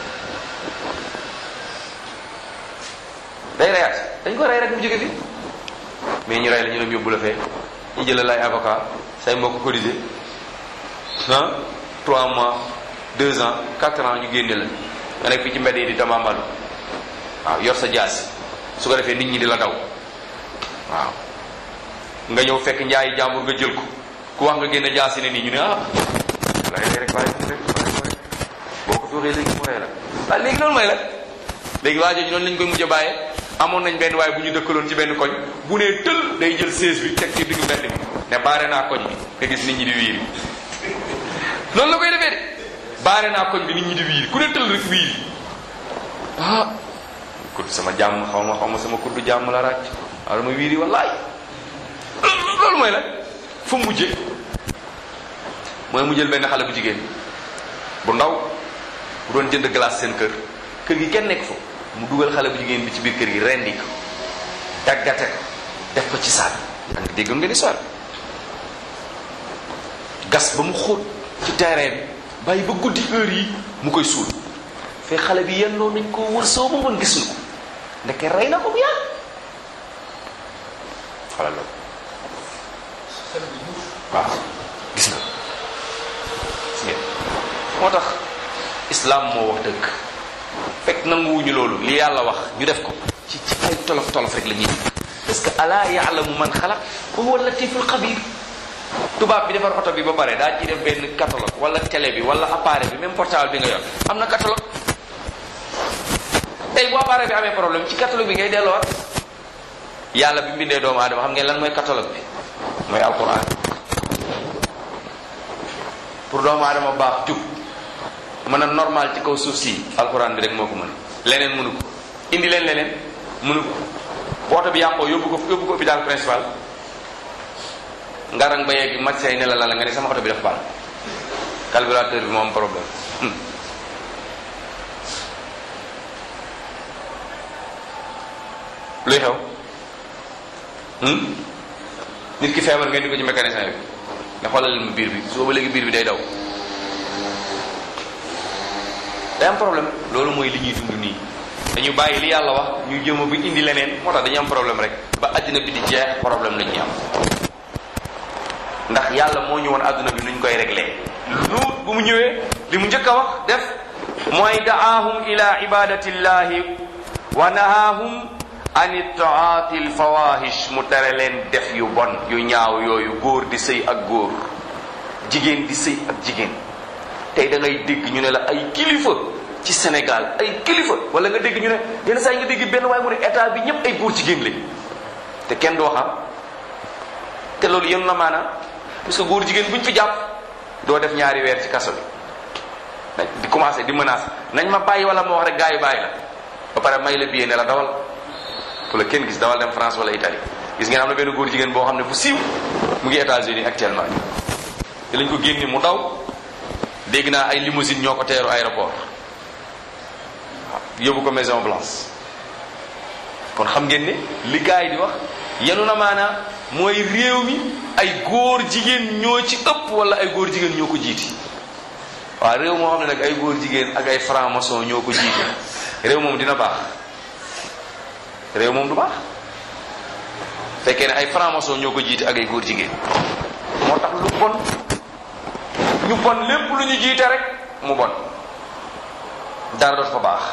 day reyaat dañ ko rey rek mu jóge fi mais ñu rey la ñu dem yóbbu la fee ñu jëlal lay avocat say mbokk cotisé ah trois mois deux ans quatre ans ñu génne la nga nekk fii ci mbedd yi di tamambalu waaw yor sa jaasi su ko defee nit ñi di la daw waaw nga ñëw fekk njaayi jàmbur nga jël ko ku wax nga génne jaasi ne nii ñu ne ah lay rek bàyyi ko rek boo ko fi waxee léegi mu rey la waaw léegi loolu mooy la léegi waa jooju noonu lañ koy mujj a bàyyee amoon nañ benn waaye bu ñu dëkkaloon ci benn koñ bu nee tël day jël sées bi teg ci diggu mbedd mi ne baare naa koñ bi nga gis nit ñi di wiiri noonu la koy defee de baare naa koñ bi nit ñi di wiiri ku ne tël rek wiiri ah kudd sama jàmm xaw ma xaw ma sama kudd jàmm la ràcc waaw dama wiiri wallaay loolu mooy la fu mujje mooy mu jël benn xale bu jigéen bu ndaw bu doon jënd glace seen kër kër gi kenn nekk fa mu dugal xale bu jigéen bi ci biir kër gi rendi ko daggate ko def ko ci saak da nga déggoon nga ni soir gas ba mu xóot ci terrain bi bàyyi ba guddi heure yi mu koy suul fee xale bi yennoo nañ ko wër soo ba mën gisuñu ko ndeke rey na ko bu yàgg xalal la waaw gis nga gis ngeen moo tax islam moo wax dëgg fekk nanguwuñu loolu li yàlla wax ñu def ko ci ci ay tolof tolof rek la ñuy parce que ala yaalamu man xalaq wa huwa latiful xabir tubaab bi defar oto bi ba pare daa ci def benn catalogue wala télé bi wala appareil bi même portable bi nga yor am na catalogue tey bu appareil bi amee problème ci catalogue bi ngay delloowaat yàlla bi mbindee doomu aadama xam ngeen lan mooy catalogue bi mooy alquran pour doomu aadama baax jub mën a normal ci kaw suuf si alquran bi rek moo ko mën leneen mënu ko indi leen leneen mënu ko bu oto bi yàqoo yóbbu ko yóbbu ko hôpital principal ngarang ba yegg médecin ne la la nga ne sama oto bi def bal carburateur bi moo am problème luy xew nit ki feebar ngeen di ko ci mécanicien bi ne xoolal leen ma biir bi soo ba léegi biir bi day daw day am problème loolu mooy li ñuy dund nii dañu bàyyi li yàlla wax ñu jëma bu indi leneen moo tax dañu am problème rek ba àddina bi di jeex problème la ñuy am ndax yàlla moo ñu woon àdduna bi nuñ koy réglé luut bu mu ñëwee li mu njëkk a wax def mooy daahum ila ibadatillahi wa nahaahum an itaati alfawahish mu tere leen def yu bon yu ñaaw yooyu góor di sëy ak góor jigéen di sëy ak jigéen tey da ngay dégg ñu ne la ay kilifa ci Sénégal ay kilifa wala nga dégg ñu ne yenn saa yi nga dégg benn waaye mu ne état bi ñëpp ay góor jigéen lañ te kenn du waxam te loolu yéen na maanaam parce que góor jigéen buñ fi jàpp doo def ñaari weer ci kaso bi di commencé di menace nañ ma bàyyi wala ma wax rek gars yi bàyyi la ba pare may la billet ne la dawal fu la kenn gis dawal dem France wala Italie gis ngeen am na benn góor jigéen boo xam ne bu siiw mu ngi États-Unis actuellement te lañ ko génne mu daw dégg naa ay limousine ñoo ko teeru aéroport yóbbu ko Maison Blanche kon xam ngeen ne li gars yi di wax yenu na maanaa mooy réew mi ay góor jigéen ñoo ci ëpp wala ay góor jigéen ñoo ko jiiti waaw réew moo xam ne nag ay góor jigéen ak ay franc-maçon ñoo ko jiite réew moom dina baax réew moom du baax fekkee ne ay franc-maçon ñoo ko jiite ak ay góor jigéen moo tax lu bon ñu bon lépp lu ñu jiite rek mu bon dara doot fa baax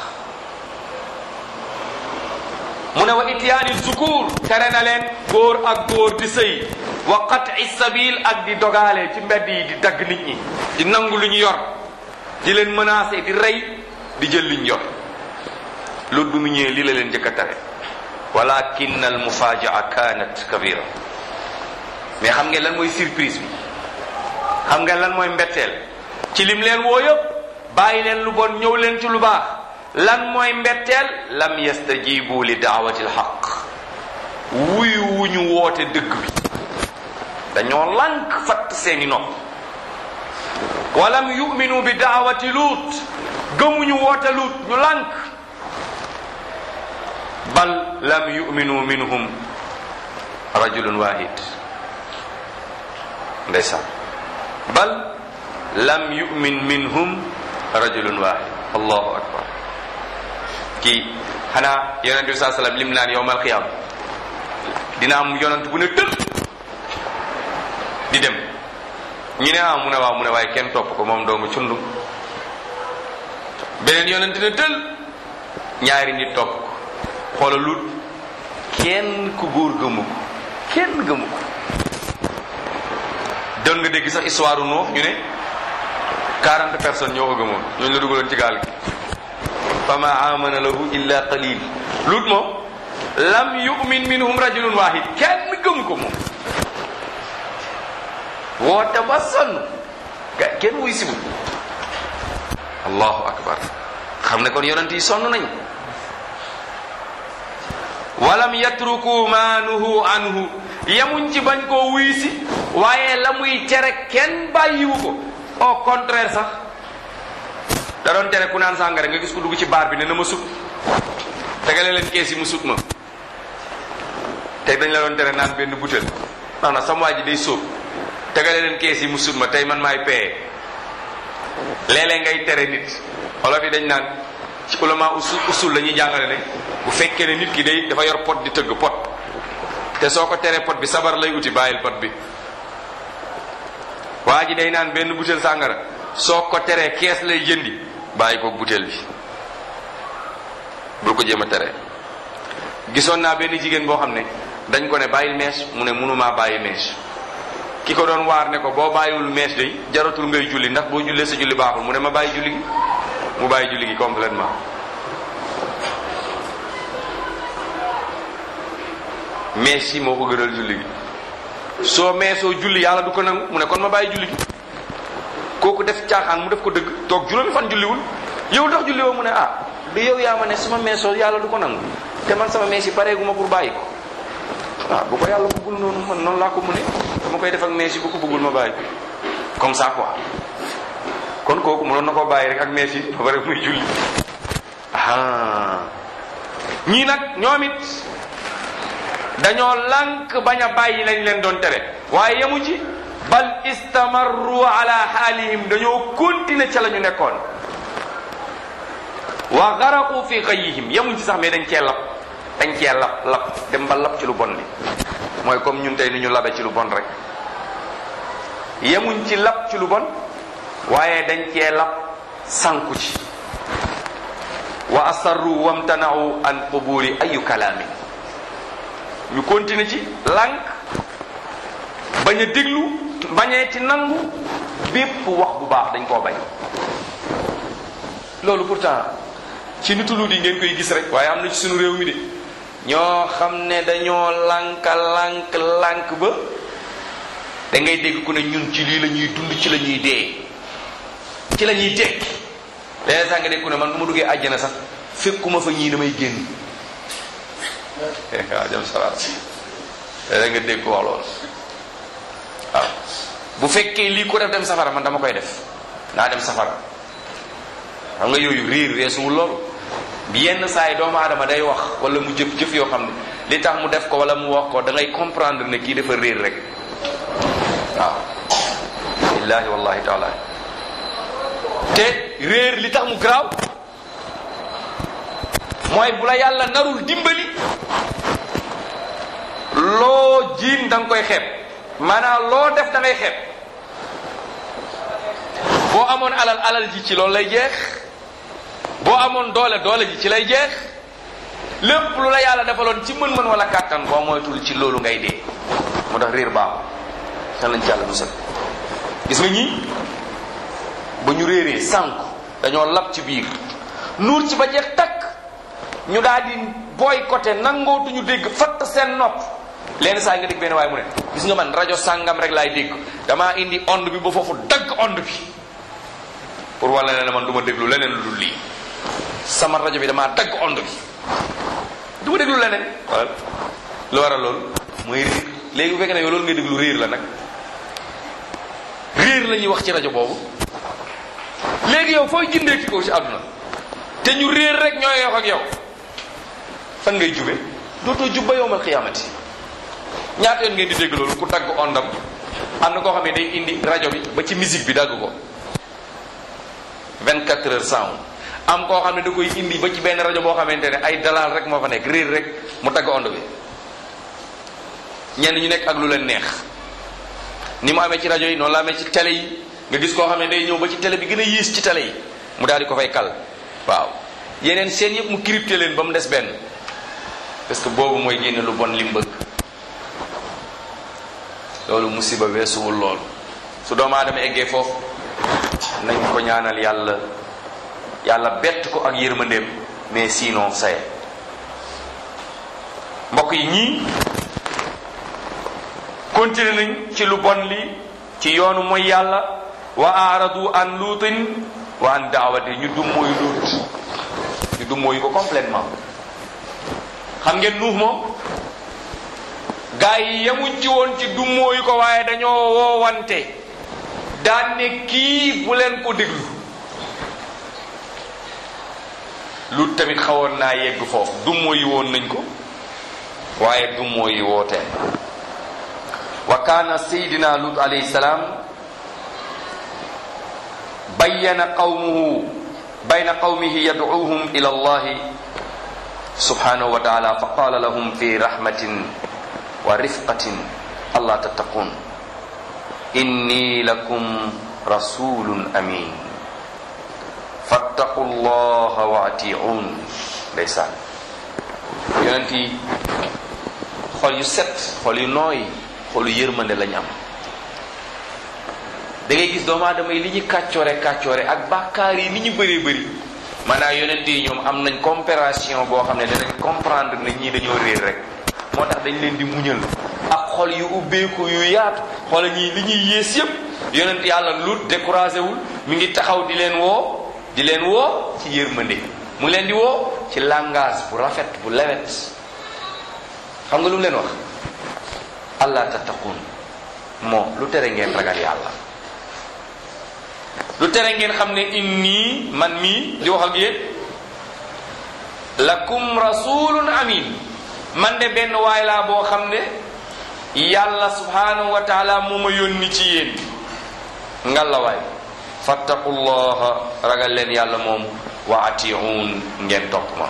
mu ne wa ityaani zukur tere na leen góor ak góor di sëy wa qat'i sabil ak di dogaale ci mbedd yi di dagg nit ñi di nangu lu ñu yor di leen menacer di rey di jël li ñu yor loolu bi mu ñëwee lii la leen njëkk a tere walakin al mufajaa kanat kabira mais xam ngeen lan mooy surprise bi xam ngeen lan mooy mbetteel ci lim leen woo yëpp bàyyi leen lu bon ñëw leen ci lu baax lan mooy mbetteel lam yastajibu li daawati alxaq wuyu wu ñu woote dëgg bi dañoo lànk fatt seeni nopp walam yuminu bi daawati luut gëmuñu woote luut ñu lànk bal lam yuminu minhum rajulun wahid ndeysaan bal lam yumin minhum rajulun wahid allahu akbar kii xanaa yonente bi saa sallam lim naan yowmal qiyam dina am yonent bu ne tël di dem ñu ne ah mu ne waaw mu ne waaye kenn topp ko moom doomu cundum beneen yonent ne tël ñaari nit topp ko xoola lut kenn ku góor gëmu ko kenn gëmu ko doon nga dégg sax histoire Nuux ñu ne 40 personnes ñoo ko gëmoon ñooñu la dugaloon ci gaal gi fa ma amana lahu illa qalil lut moom lam yu'min minhum rajulun wahid kenn gëm ko moom woote ba sonn ga kenn wuy sibu allahu akbar xam ne kon yonent yi sonn nañ walam yatruku ma nuhu anhu yemuñ ci bañ koo wuy si waaye la muy tere kenn bàyyiwu ko au contraire sax da doon tere ku naan sàngara nga gis ku dugg ci baar bi ne na ma sut tegale leen kees yi mu sut ma tey dañ la doon tere naan benn butel non non sama waa ji day sóob tegale leen kees yi mu sut ma tey man maay paye léeg-léeg ngay tere nit olof yi dañ naan ci ulama usul usul la ñuy jàngale ne bu fekkee ne nit ki day dafa yor pot di tëgg pot te soo ko teree pot bi sabar lay uti bàyyil pot bi waa ji day naan benn butel sàngara soo ko teree kees lay jëndi bàyyi ko butel bi bul ko jéem a tere gisoon naa benn jigéen boo xam ne dañ ko ne bàyyil mees mu ne mënumaa bàyyi mees ki ko doon waar ne ko boo bàyyiwul mees day jaratul ngay julli ndax boo jullee sa julli baaxul mu ne ma bàyyi julli gi mu bàyyi julli gi complètement mees yi moo ko gënal julli gi soo meesoo julli yàlla du ko nangu mu ne kon ma bàyyi julli gi kooku def caaxaan mu def ko dëgg toog juróomi fan julliwul yow tax julli woo mu ne ah du yow yaa ma ne suma meesoo yàlla du ko nangu te man sama mees yi pareeguma pour bàyyi ko ah bu ko yàlla bëggul noonu man noonu laa ko mu ne dama koy def ak mees yi bu ko bëggul ma bàyyi comme ça quoi kon kooku mënoon na koo bàyyi rek ak mees yi ba pare muy julli ah ñii nag ñoom it dañoo lànk bañ a bàyyi lañ leen doon tere waaye yemu ci bal istamarru ala xaalihim dañoo continuer ca la ñu nekkoon wa garaqu fi xayihim yemuñ ci sax mais dañ cee lab dañ cee lab lab dem ba lab ci lu bon li mooy comme ñun tey ni ñu labe ci lu bon rek yemuñ ci lab ci lu bon waaye dañ cee lab sànku ci wa asarru wamtanau an qubuli ayu kalaamin ñu continuer ci lànk bañ a déglu bañee ci nangu bépp wax bu baax dañ koo bañ loolu pourtant ci nitu lu di ngeen koy gis rek waaye am na ci suñu réew mi de ñoo xam ne dañoo lànk lànk lànk ba da ngay dégg ku ne ñun ci lii la ñuy dund ci la ñuy dee ci la ñuy tekki léeg sax nga dégg ku ne man bu ma duggee àjjana sax fekkuma fa ñii damay génn waaw jëm salaat léeg nga dégg ko wax loolu waaw bu fekkee lii ko def dem safara man dama koy def naa dem safara xam nga yooyu riir weesuwul loolu bi yenn saa yi doomu aadama day wax wala mu jëf jëf yoo xam ne li tax mu def ko wala mu wax ko da ngay comprendre ne kii dafa riir rek waaw billahi wallahi taala te réer li tax mu garaaw mooy bu la yàlla narul dimbali loo jiin da nga koy xeeb maanaam loo def da ngay xeeb boo amoon alal alal ji ci loolu lay jeex boo amoon doole doole ji ci lay jeex lépp lu la yàlla defaloon ci mën-mën wala kàttan boo moytul ci loolu ngay dee moo tax réer baaxul kan lañ ci yàlla musal gis nga ñii ba ñu réeree sànku dañoo lab ci biir nuur ci ba jeex takk ñu daal di boycotté nangootuñu dégg fatt seen nopp lenn saa nga dégg benn waaye mu ne gis nga man rajo sàngam rek laay dégg damaa indi onde bi ba foofu dagg onde bi pour wala ne man du ma déglu leneen lu dul lii sama rajo bi damaa dagg onde bi du ma déglu leneen wala lu waral loolu mooy réer léegi bu fekkee ne yow loolu ngay déglu réer la nag réer la ñuy wax ci rajo boobu léegi yow fooy jëndee ki ko ci àdduna te ñu réer rek ñooy wax ak yow fan ngay jube dootoo jub ba yowmal xiyaamati ñaata yoon ngeen di dégg loolu ku dagg ondam am na koo xam ne day indi rajo bi ba ci musique bi dagg ko 24 heures sound am koo xam ne da koy indi ba ci benn rajo boo xamante ne ay dalal rek moo fa nekk réer rek mu dagg ond bi ñenn ñu nekk ak lu leen neex ni mu amee ci rajo yi noonu la amee ci télé yi nga gis koo xam ne day ñëw ba ci télé bi gën a yiis ci télé yi mu daal di ko fay kal waaw yeneen seen yëpp mu crypté leen ba mu des benn parce que boobu mooy génne lu bon li mu bëgg loolu musiba weesuwul loolu su doomu aadama eggee foofu nañ ko ñaanal yàlla yàlla bett ko ak yërmandeem mais sinon saye mbokk yi ñii continué nañ ci lu bon li ci yoonu mooy yàlla wa aaradu an luutin wa an daawati ñu dum mooy luut ñu dum mooy ko complètement xam ngeen nuux moom gaa yi yemuñ ci woon ci dum mooyu ko waaye dañoo woowante daan ne kii bu leen ko déglu luut tamit xawoon naa yegg foofu dum mooy woon nañ ko waaye dum mooy woote wa kaana sayidina lut alayhi salaam bayyana qawmuhu bayna qawmihi yad'uuhum ila allahi subhanahu wa taala fa qala lahum fi rahmatin wa rifqatin allah tattaqun inni lakum rasulun amin fattaqu llaha wa atiun ndeysaan yonent yi xol yu set xol yu nooy xolu yërmande lañ am da ngay gis doomu aadama yi li ñu kàccoore kàccoore ak bàkkaar yi ni ñu bëree bëri maanaam yonent yi ñoom am nañ compréhension boo xam ne danañ comprendre ne ñii dañoo réer rek moo tax dañ leen di muñal ak xol yu ubbeeku yu yaatu xoola ñii li ñuy yées yépp yonent yàlla lut découragé wul mi ngi taxaw di leen woo di leen woo ci yërmande mu leen di woo ci langage bu rafet bu lewet xam nga lu mu leen wax allah tattaqun moo lu tere ngeen ragal yàlla lu tere ngeen xam ne inni man mii di wax ak yéen lakum rasulun amin man de benn waay laa boo xam ne yàlla subhanahu wa taala moo ma yónni ci yéen ngalla waay fattaqullaha ragal leen yàlla moom wa atiun ngeen topp ma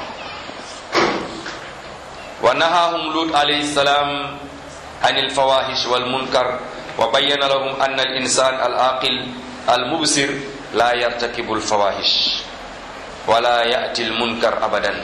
wa nahahum lut alayhi salam an alfawahish walmunkar wa bayyana lahum anna al insan al aqil al mubsir la yartakibu alfawahish wala yati almunkar abadan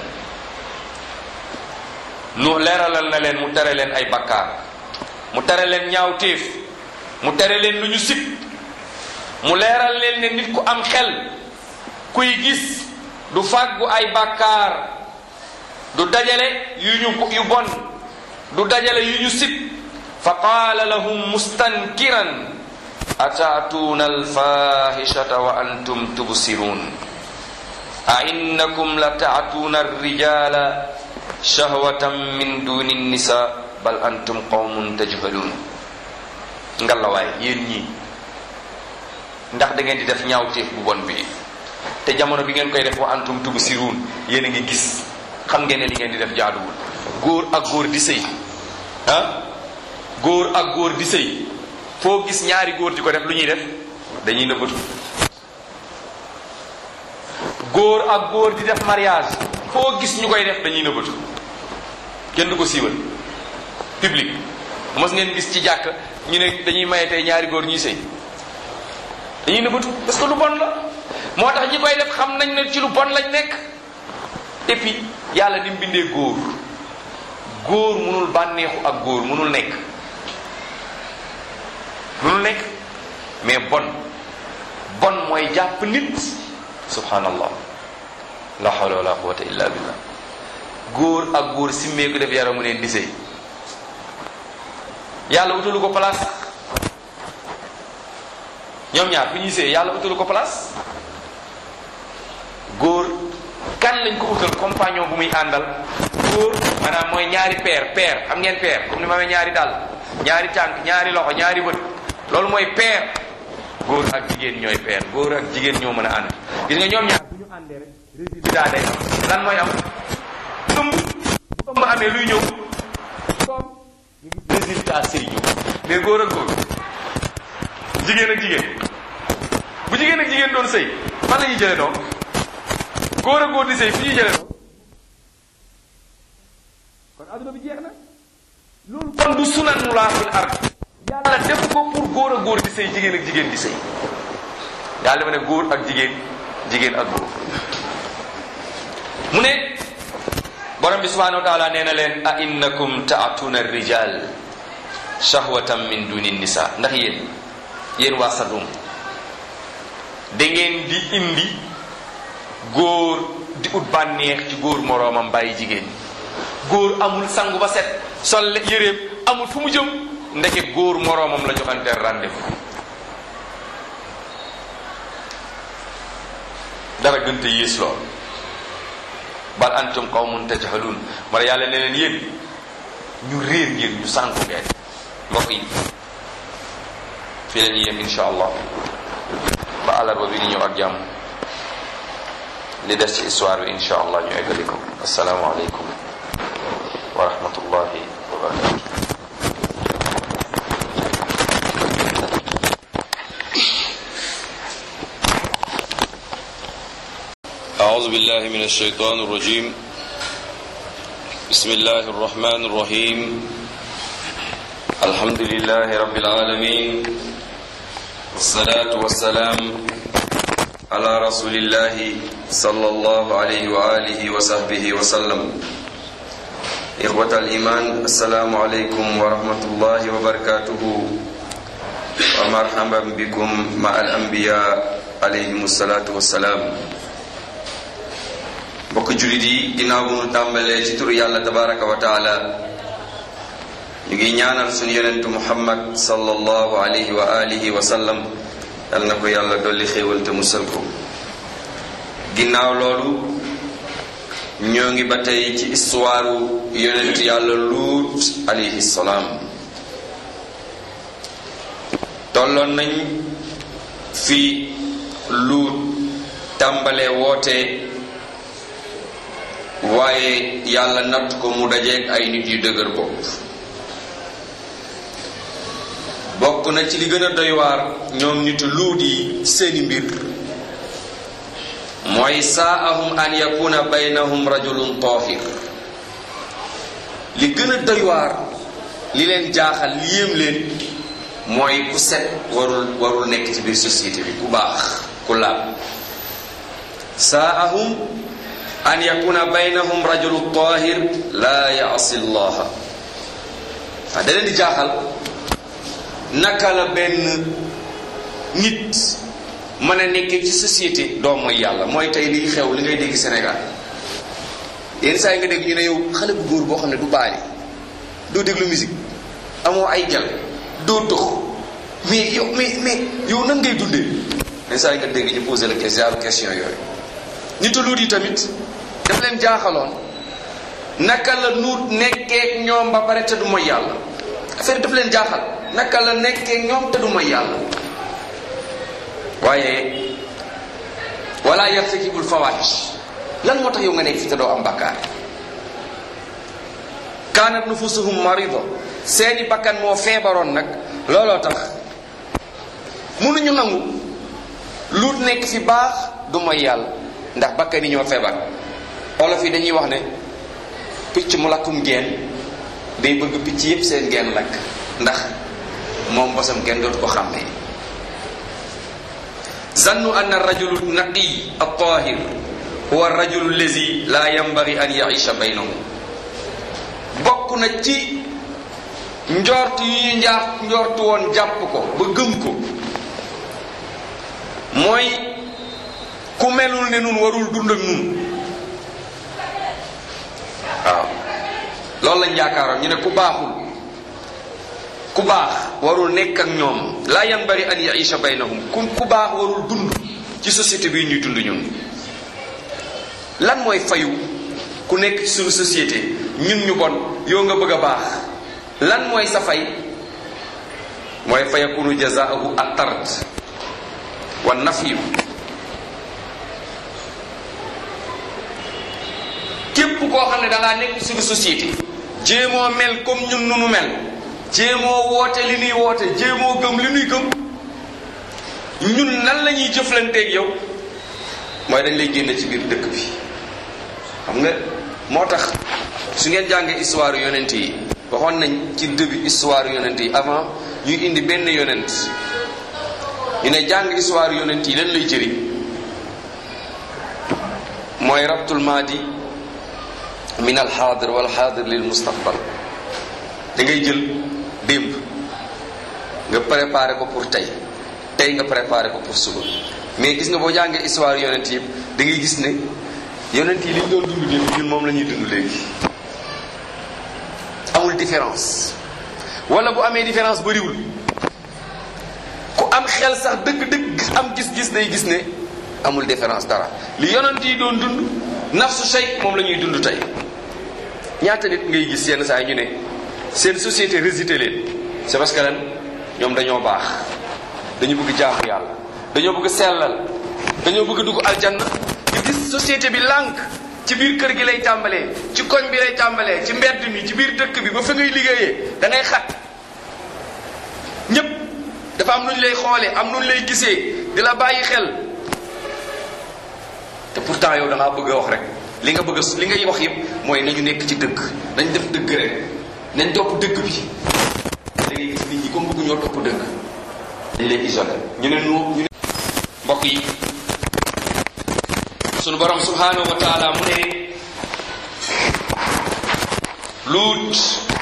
nu leeralal na leen mu tere leen ay bakkaar mu tere leen ñaaw téef mu tere leen lu ñu sib mu leeral leen ne nit ku am xel kuy gis du fàggu ay bàkkaar du dajale yu ñu yu bon du dajale yu ñu sib fa qaala lahum mustankiran ataatuuna alfahishata wa antum tubsirun a innakum la taatuuna alrijala shahwatan min duni nisa bal antum qawmun tajhalun ngalawaay yéen ñii ndax da ngeen di def ñaawteef bu bon bi te jamono bi ngeen koy def wa antum tubsirun yéen a ngi gis xam ngeen ne li ngeen di def jaaduwul góor ak góor di sëy ah góor ak góor di sëy foo gis ñaari góor di ko def lu ñuy def dañuy nëbbatu góor ak góor di def mariage foo gis ñu koy def dañuy nëbbatu kenn du ko siiwal public mos ngeen gis ci jàkk ñu ne dañuy maye tey ñaari góor ñuy sëy dañuy nëbbatu parce que lu bon la moo tax ñi koy def xam nañ ne ci lu bon lañ nekk et puis yàlla ni mu bindee góor góor mënul bànneexu ak góor mënul nekk mënul nekk mais bon bon mooy jàpp nit subhanallah la hawla wala quwwata illa billah góor ak góor simmee ko def yaramu neen di sëy yàlla utalu ko place ñoom ñaar fu ñuy sëy yàlla utalu ko place góor kan lañ ko utal compagnon bu muy àndal góor maanaam mooy ñaari paire paire xam ngeen paire comme ni ma amee ñaari dàll ñaari tànk ñaari loxo ñaari bët loolu mooy paire góor ak jigéen ñooy paire góor ak jigéen ñoo mën a ànd gis nga ñoom ñaar bu ñu àndee rek résultat day am lan mooy am ëmb bu ëmb amee luy ñëw comme ñu gis résultat sëy ñëw mais góor ak góor jigéen ak jigéen bu jigéen ak jigéen doon sëy fan la ñuy jëlee doom góor ak góor di sëy fu ñuy jëlee doom kon adduna bi jeex na loolu kon du sunanulaa fil ard yàlla def ko pour góor ak góor di sëy jigéen ak jigéen di sëy yàlla dafa ne góor ak jigéen jigéen ak góor mu ne borom bi subhanahu wa taala nee na leen a innakum taatuna rijal shahwatan min duni nisa ndax yéen yéen waa Sadum da ngeen di indi góor di ut bànneex ci góor moroomam bàyyi jigéen góor amul sangu ba set sol yéreem amul fu mu jëm ndeke góor moroomam la joxanteel rendez-vous dara gënte yées lool bal antum qawmun tajhalun mara yàlla ne leen yéen ñu réer ngeen ñu sànku ngeen mbokk yi fii la ñuy yem insha allah ba àllarba bi ni ñëw ak jàmm li des ci histoire bi insha allah ñu eggali ko assalaamu aleykum wa rahmatullahi wa barakatu أعوذ بالله من الشيطان الرجيم بسم الله الرحمن الرحيم الحمد لله رب العالمين والصلاة والسلام على رسول الله صلى الله عليه وآله وصحبه وسلم إخوة الإيمان السلام عليكم ورحمة الله وبركاته ومرحبا بكم مع الأنبياء عليهم الصلاة والسلام mbokk jullit yi ginnaaw bu nu tàmbalee ci turu yàlla tabaraka wa taala ñu ngi ñaanal suñu yonentu muhammad sallallahu alayhi wa alihi wa sallam yal na ko yàlla dolli xéewal te musal ko ginnaaw loolu ñoo ngi ba tey ci histoire yonent yàlla luut alayhi salaam tolloon nañ fi luut tàmbalee woote waaye yàlla natt ko mu dajeeg ay nit yu dëgër bopp bokk na ci li gën a doy waar ñoom nitu luut yi seeni mbir mooy saa'ahum an yakuna baynahum rajulun taahir li gën a doy waar li leen jaaxal li yéem leen mooy ku set warul warul nekk ci biir société bi ku baax ku laab saa'ahum an yakuna baynahum rajulu tahir la yaasi llaha waa da leen di jaaxal naka la benn nit mën a nekkee ci société doo mooy yàlla mooy tey liy xew li ngay dégg Sénégal yenn saa yi nga dégg ñu ne yow xale bu góor boo xam ne du baali doo déglu musique amoo ay gel doo tox mais yow mais mais yow nan ngay dundee yenn saa yi nga dégg ñu posé la question question yooyu nitu luut yi tamit daf leen jaaxaloon naka la nuut nekkee ñoom ba pare te du mooy yàlla affaire daf leen jaaxal naka la nekkee ñoom te du mooy yàlla waaye wala yartakibul fawahish lan moo tax yow nga nekk fi te doo am bakkaar kaanat nufusuhum marido seeni bakkan moo feebaroon nag looloo tax mënuñu nangu luut nekk fi baax du mooy yàlla ndax bakkan yi ñoo feebar olof yi dañuy wax ne picc mu lakkum geen day bëgg picc yépp seen geen lakk ndax moom bosam kenn dootu ko xàmmee zannu anna rajulu naqi at-tahir huwa rajulu allazi la yanbaghi an yaisha baynahum bokk na ci njort yu ñu njaax njortu woon jàpp ko ba gëm ko mooy ku melul ne nun warul dund ak nun waaw loolu lañ yaakaaroon ñu ne ku baaxul ku baax warul nekk ak ñoom la yanbaghi an yaisha baynahum ku ku baax warul dund ci société bi ñuy dund ñun lan mooy fayu ku nekk ci suñu société ñun ñu bon yow nga bëgg a baax lan mooy sa fay mooy fa yakunu jazaahu at-tard wa nafyu képp koo xam ne da ngaa nekk suñu société jéemoo mel comme ñun nu nu mel jéemoo woote li nuy woote jéemoo gëm li nuy gëm ñun nan la ñuy jëflanteeg yow mooy dañ lay génne ci biir dëkk bi xam nga moo tax su ngeen jàngee histoire yonent yi waxoon nañ ci début histoire yonent yi avant ñuy indi benn yonent ñu ne jàng histoire yonent yi lan lay jëriñ mooy rabtul maadi min al xaadir wal xaadir lil mustaqbal da ngay jël démb nga préparé ko pour tey tey nga préparé ko pour suba mais gis nga boo jàngee histoire yonent yi da ngay gis ne yonent yi li ñu doon dund démb ñun moom la ñuy dund léegi amul différence wala bu amee différence bëriwul ku am xel sax dëgg-dëgg am gis-gis day gis ne amul différence dara li yonent yi doon dund nafsu shay moom la ñuy dund tey ñaata nit ngay gis yenn saa yi ñu ne seen société résidé leen c'est parce que lan ñoom dañoo baax dañu bëgg jaamu yàlla dañoo bëgg sellal dañoo bëgg dugg aljanna di gis société bi lànk ci biir kër gi lay tàmbalee ci koñ bi lay tàmbalee ci mbedd mi ci biir dëkk bi ba fa ngay liggéeyee da ngay xat ñépp dafa am nu ñu lay xoolee am nu ñu lay gisee di la bàyyi xel te pourtant yow da ngaa bëgg a wax rek li nga bëgg a li ngay wax yépp mooy nañu nekk ci dëgg nañ def dëgg rek nañ topp dëgg bi da ngay gis nit ñi comme bëgg ñoo topp dëgg dañ lay isolé ñu ne nu ñu ne mbokk yi sunu borom subhanahu wa taala mu ne luut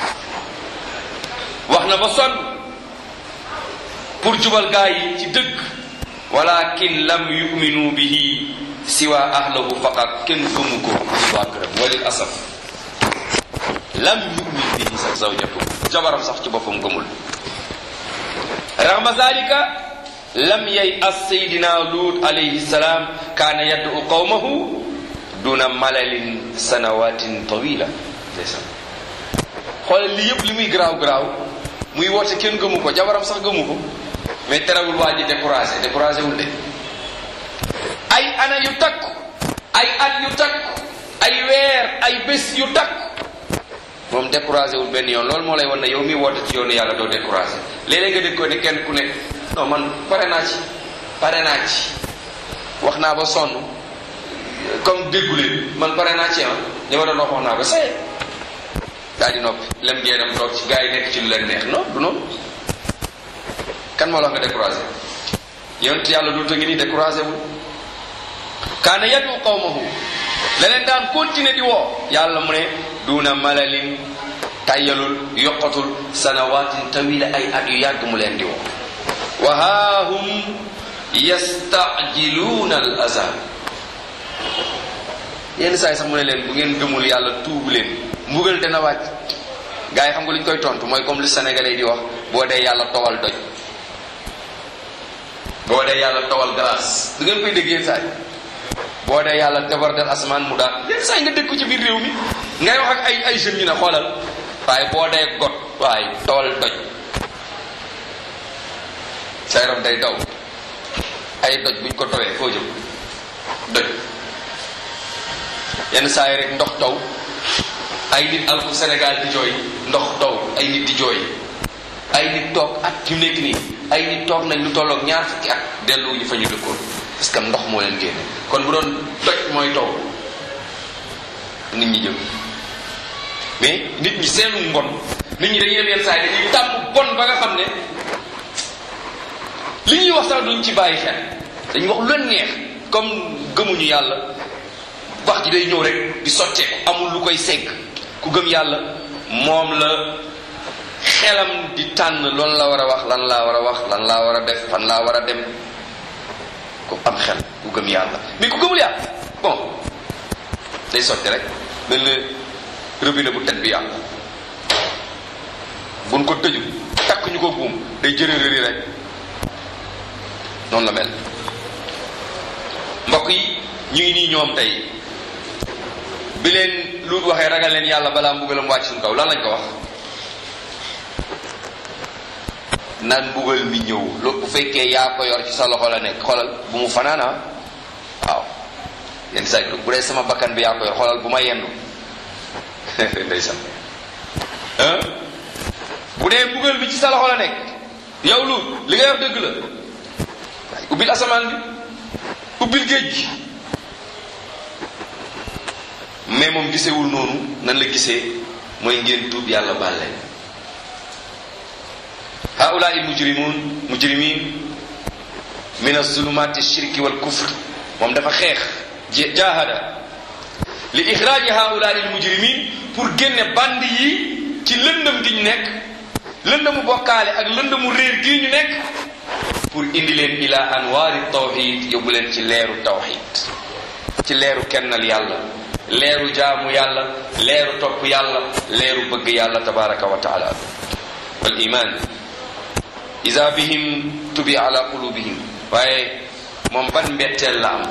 wax na ba sonn pour jubal gaa yi ci dëgg walakin lam yuminu bihi siwa ahlahu faqat kenn gëmu ko ci waa këram walil asaf lam yumin bihi sax zawjatu jabaram sax ci boppam gëmul raxma zalika lam yay as saydina luut alayhi salaam kaana yaddu qawmahu duna malalin sanawatin tawila ndeysaan xoolal lii yëpp li muy garaaw garaaw muy woote kenn gëmu ko jabaram sax gëmu ko mais terewul waa ji découragé découragé wul de ay ana yu takku ay at yu takku ay weer ay bés yu takku moom découragé wul benn yoon loolu moo lay wan ne yow mi woote ci yoonu yàlla doo découragé léeg-léeg nga dégg ko ne kenn ku ne non man pare naa ci pare naa ci wax naa ba sonn comme dégguleen man pare naa ci ah li ma doon wax wax naa ba saye daal di noppi lem ngeenam toog ci gars yi nekk ci lu leen neex non du noonu kan moo la nga découragé yonent yàlla du ta ngi ni découragé wul kaana yadu qawmahu leneen daan continuer di woo yàlla mu ne duna malalin tayyalul yokkatul sanawatin tawila ay at yu yàgg mu leen di woo wa haahum yastajiluuna al azab yenn saa yi sax mu ne leen bu ngeen gëmul yàlla tuubu leen mbugal dana wàcc gars yi xam nga lu ñu koy tontu mooy comme lu sénégalais di wax boo dee yàlla towal doj boo dee yàlla towal glace du ngeen koy dégg yenn saa yi boo dee yàlla débordel asamaan mu daal yenn saa yi nga dégg ko ci biir réew mi ngay wax ak ay ay jeunes ñu ne xoolal waaye boo dee got waaye towal doj sa yaram day daw ay doj buñ ko towee foo jëm doj yenn saa yi rek ndox taw ay nit alku Sénégal di jooy ndox taw ay nit di jooy ay nit toog at yu nekk nii ay nit toog nañ lu tolloog ñaar fukki at dellu ñu fa ñu dëkkoon parce que ndox moo leen génne kon bu doon doj mooy taw nit ñi jëm mais nit ñi seenu mbon nit ñi dañuy dem yenn saa yi dañuy tàmm bon ba nga xam ne li ñuy wax sax duñ ci bàyyi xel dañuy wax lu leen neex comme gëmuñu yàlla wax ji day ñëw rek di sotteeku amul lu koy segg ku gëm yàlla moom la xelam di tànn loolu la war a wax lan laa war a wax lan laa war a def fan laa war a dem ku am xel ku gëm yàlla mais ku gëmul yàlla bon day sotti rek mel na robinet bu teg bi yàlla buñ ko tëju takk ñu ko buum day jërërëri rek noonu la mel mbokk yi ñu ngi nii ñoom tey bi leen luut waxee ragal leen yàlla balaa mbugalam wàcc suñu kaw lan lañ ko wax naan mbugal mi ñëw lu bu fekkee yaa ko yor ci sa loxo la nekk xoolal bu mu fanaana waaw yenn saa yi bu dee sama bakkan bi yaa ko yor xoolal bu ma yendu ndeysaan bu dee mbugal bi ci sa loxo la nekk yow luut li nga yor dëgg la waaye ubbil asamaan bi ubbil géej gi mais moom gisewul noonu nan la gisee mooy ngeen tuub yàlla baal leen haulaa il mujrimun mujrimin min azulumati shirki wal kufr moom dafa xeex jahada li ixraaji haulaa il mujrimin pour génne band yi ci lëndëm gi ñu nekk lëndëmu bokkaale ak lëndëmu réer gii ñu nekk pour indi leen ila anwaari tawxid yóbbu leen ci leeru tawxid ci leeru kennal yàlla leeru jaamu yàlla leeru topp yàlla leeru bëgg yàlla tabaraka wa taala wal iman isa bihim tubi ala qulubihim waaye moom ban mbetteel la am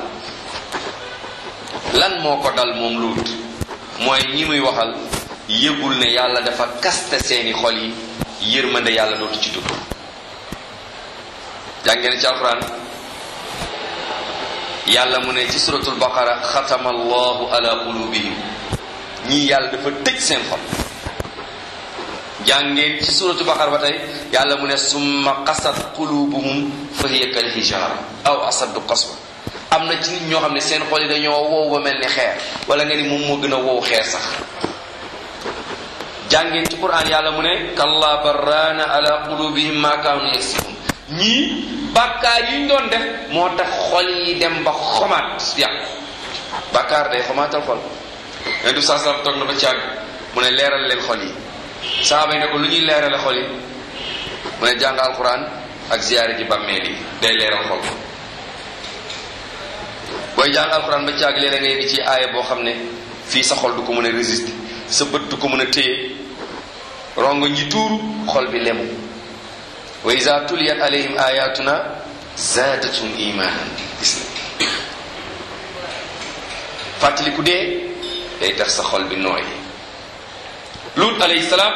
lan moo ko dal moom luut mooy ñi muy waxal yëgul ne yàlla dafa kaste seeni xol yi yërmande yàlla dootu ci dugg jàngeen ci alquran yàlla mu ne ci suratul baqara xatama allahu ala qulubihim ñii yàlla dafa tëj seen xol jàngeen ci suratul baqara ba tey yàlla mu ne summa qasat qulubuhum fa hiya kal hijara aw asaddu qaswa am na ci nit ñoo xam ne seen xol yi dañoo wow ba mel ni xeer wala nga ni moom moo gën a wow xeer sax jàngeen ci quran yàlla mu ne kalla barraana ala qulubihim ma kaanu yaksibun ñii bàkkaar yi ñu doon def moo tax xol yi dem ba xomaat yàqu bàkkaar day xomaatal xol yonent bi saa sallam toog na ba càgg mu ne leeral leen xol yi saaba yi ne ko lu ñuy leerale xol yi mu ne jàng alquran ak ziyaare ji bàmmeel yi day leeral xol booy jàng alquran ba càgg léeg-léeg nga yegg ci aaya boo xam ne fii sa xol du ko mën a résister sa bët du ko mën a téye rongo ñi tuuru xol bi lemu wa iza tuliyat alayhim ayatuna zaadatum imanan gis na fàttaliku dee day tax sa xol bi nooy lut alayhi salaam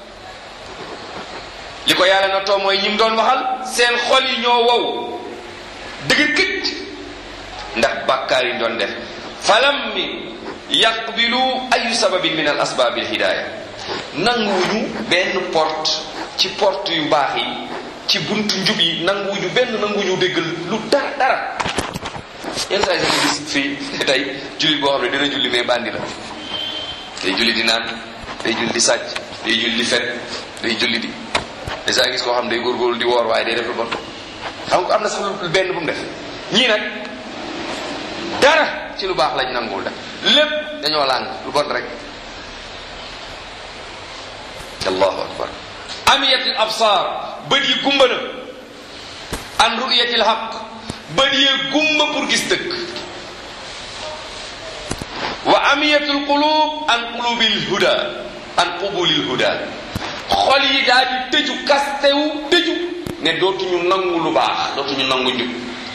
li ko yàlla na too mooy ñi mu doon waxal seen xol yi ñoo wow dëgër këcc ndax bàkkaar yi doon def falam mi yaqbilu ayu sababin min al asbaabil hidaaya nanguwuñu benn porte ci porte yu baax yi ci buntu njub yi nanguwuñu benn nanguwuñu déggal lu dara dara yenn saa yi nga gis fii tey jullit boo xam ne dina julli mais bandi la day julli di naan day julli di sàcc day julli di fen day julli di des saa gis koo xam ne day góorgóorlu di woor waaye day def lu bon xam nga am na sax lu benn bu mu def ñii nag dara ci lu baax lañ nanguwul def lépp dañoo làng lu bon rek allahu akbar amiyatil absar bët yi gumba na an ruyatil haq bët yee gumba pour gis dëkk wa amiyatul qulub an qulubil huda an qubulil huda xol yi daal di tëju kastewu tëju ne dootuñu nangu lu baax dootuñu nangu njub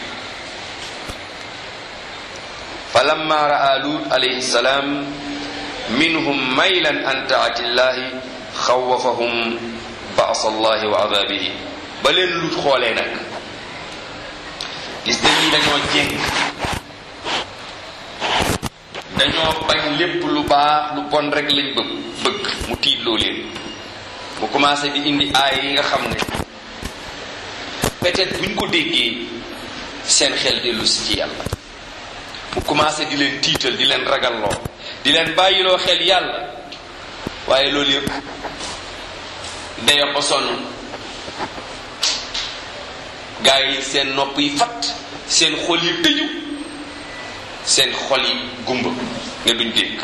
fa lamma raa lut alayhi salaam minhum maylan an taatillahi xawafahum baas allahi wa adabihi ba leen lut xoolee nag gis dañuy dañoo jéng dañoo bañ lépp lu baax lu bon rek lañ bëgg bëgg mu tiitloo leen mu commencé di indi aay yi nga xam ne peut-être buñ ko déggee seen xel dellu si ci yàlla mu commencé di leen tiital di leen ragalloo di leen bàyyiloo xel yàlla waaye loolu yëpp dayo ko sonn gaa yi seen nopp yi fat seen xol yi tëju seen xol yi gumba ne duñ dégg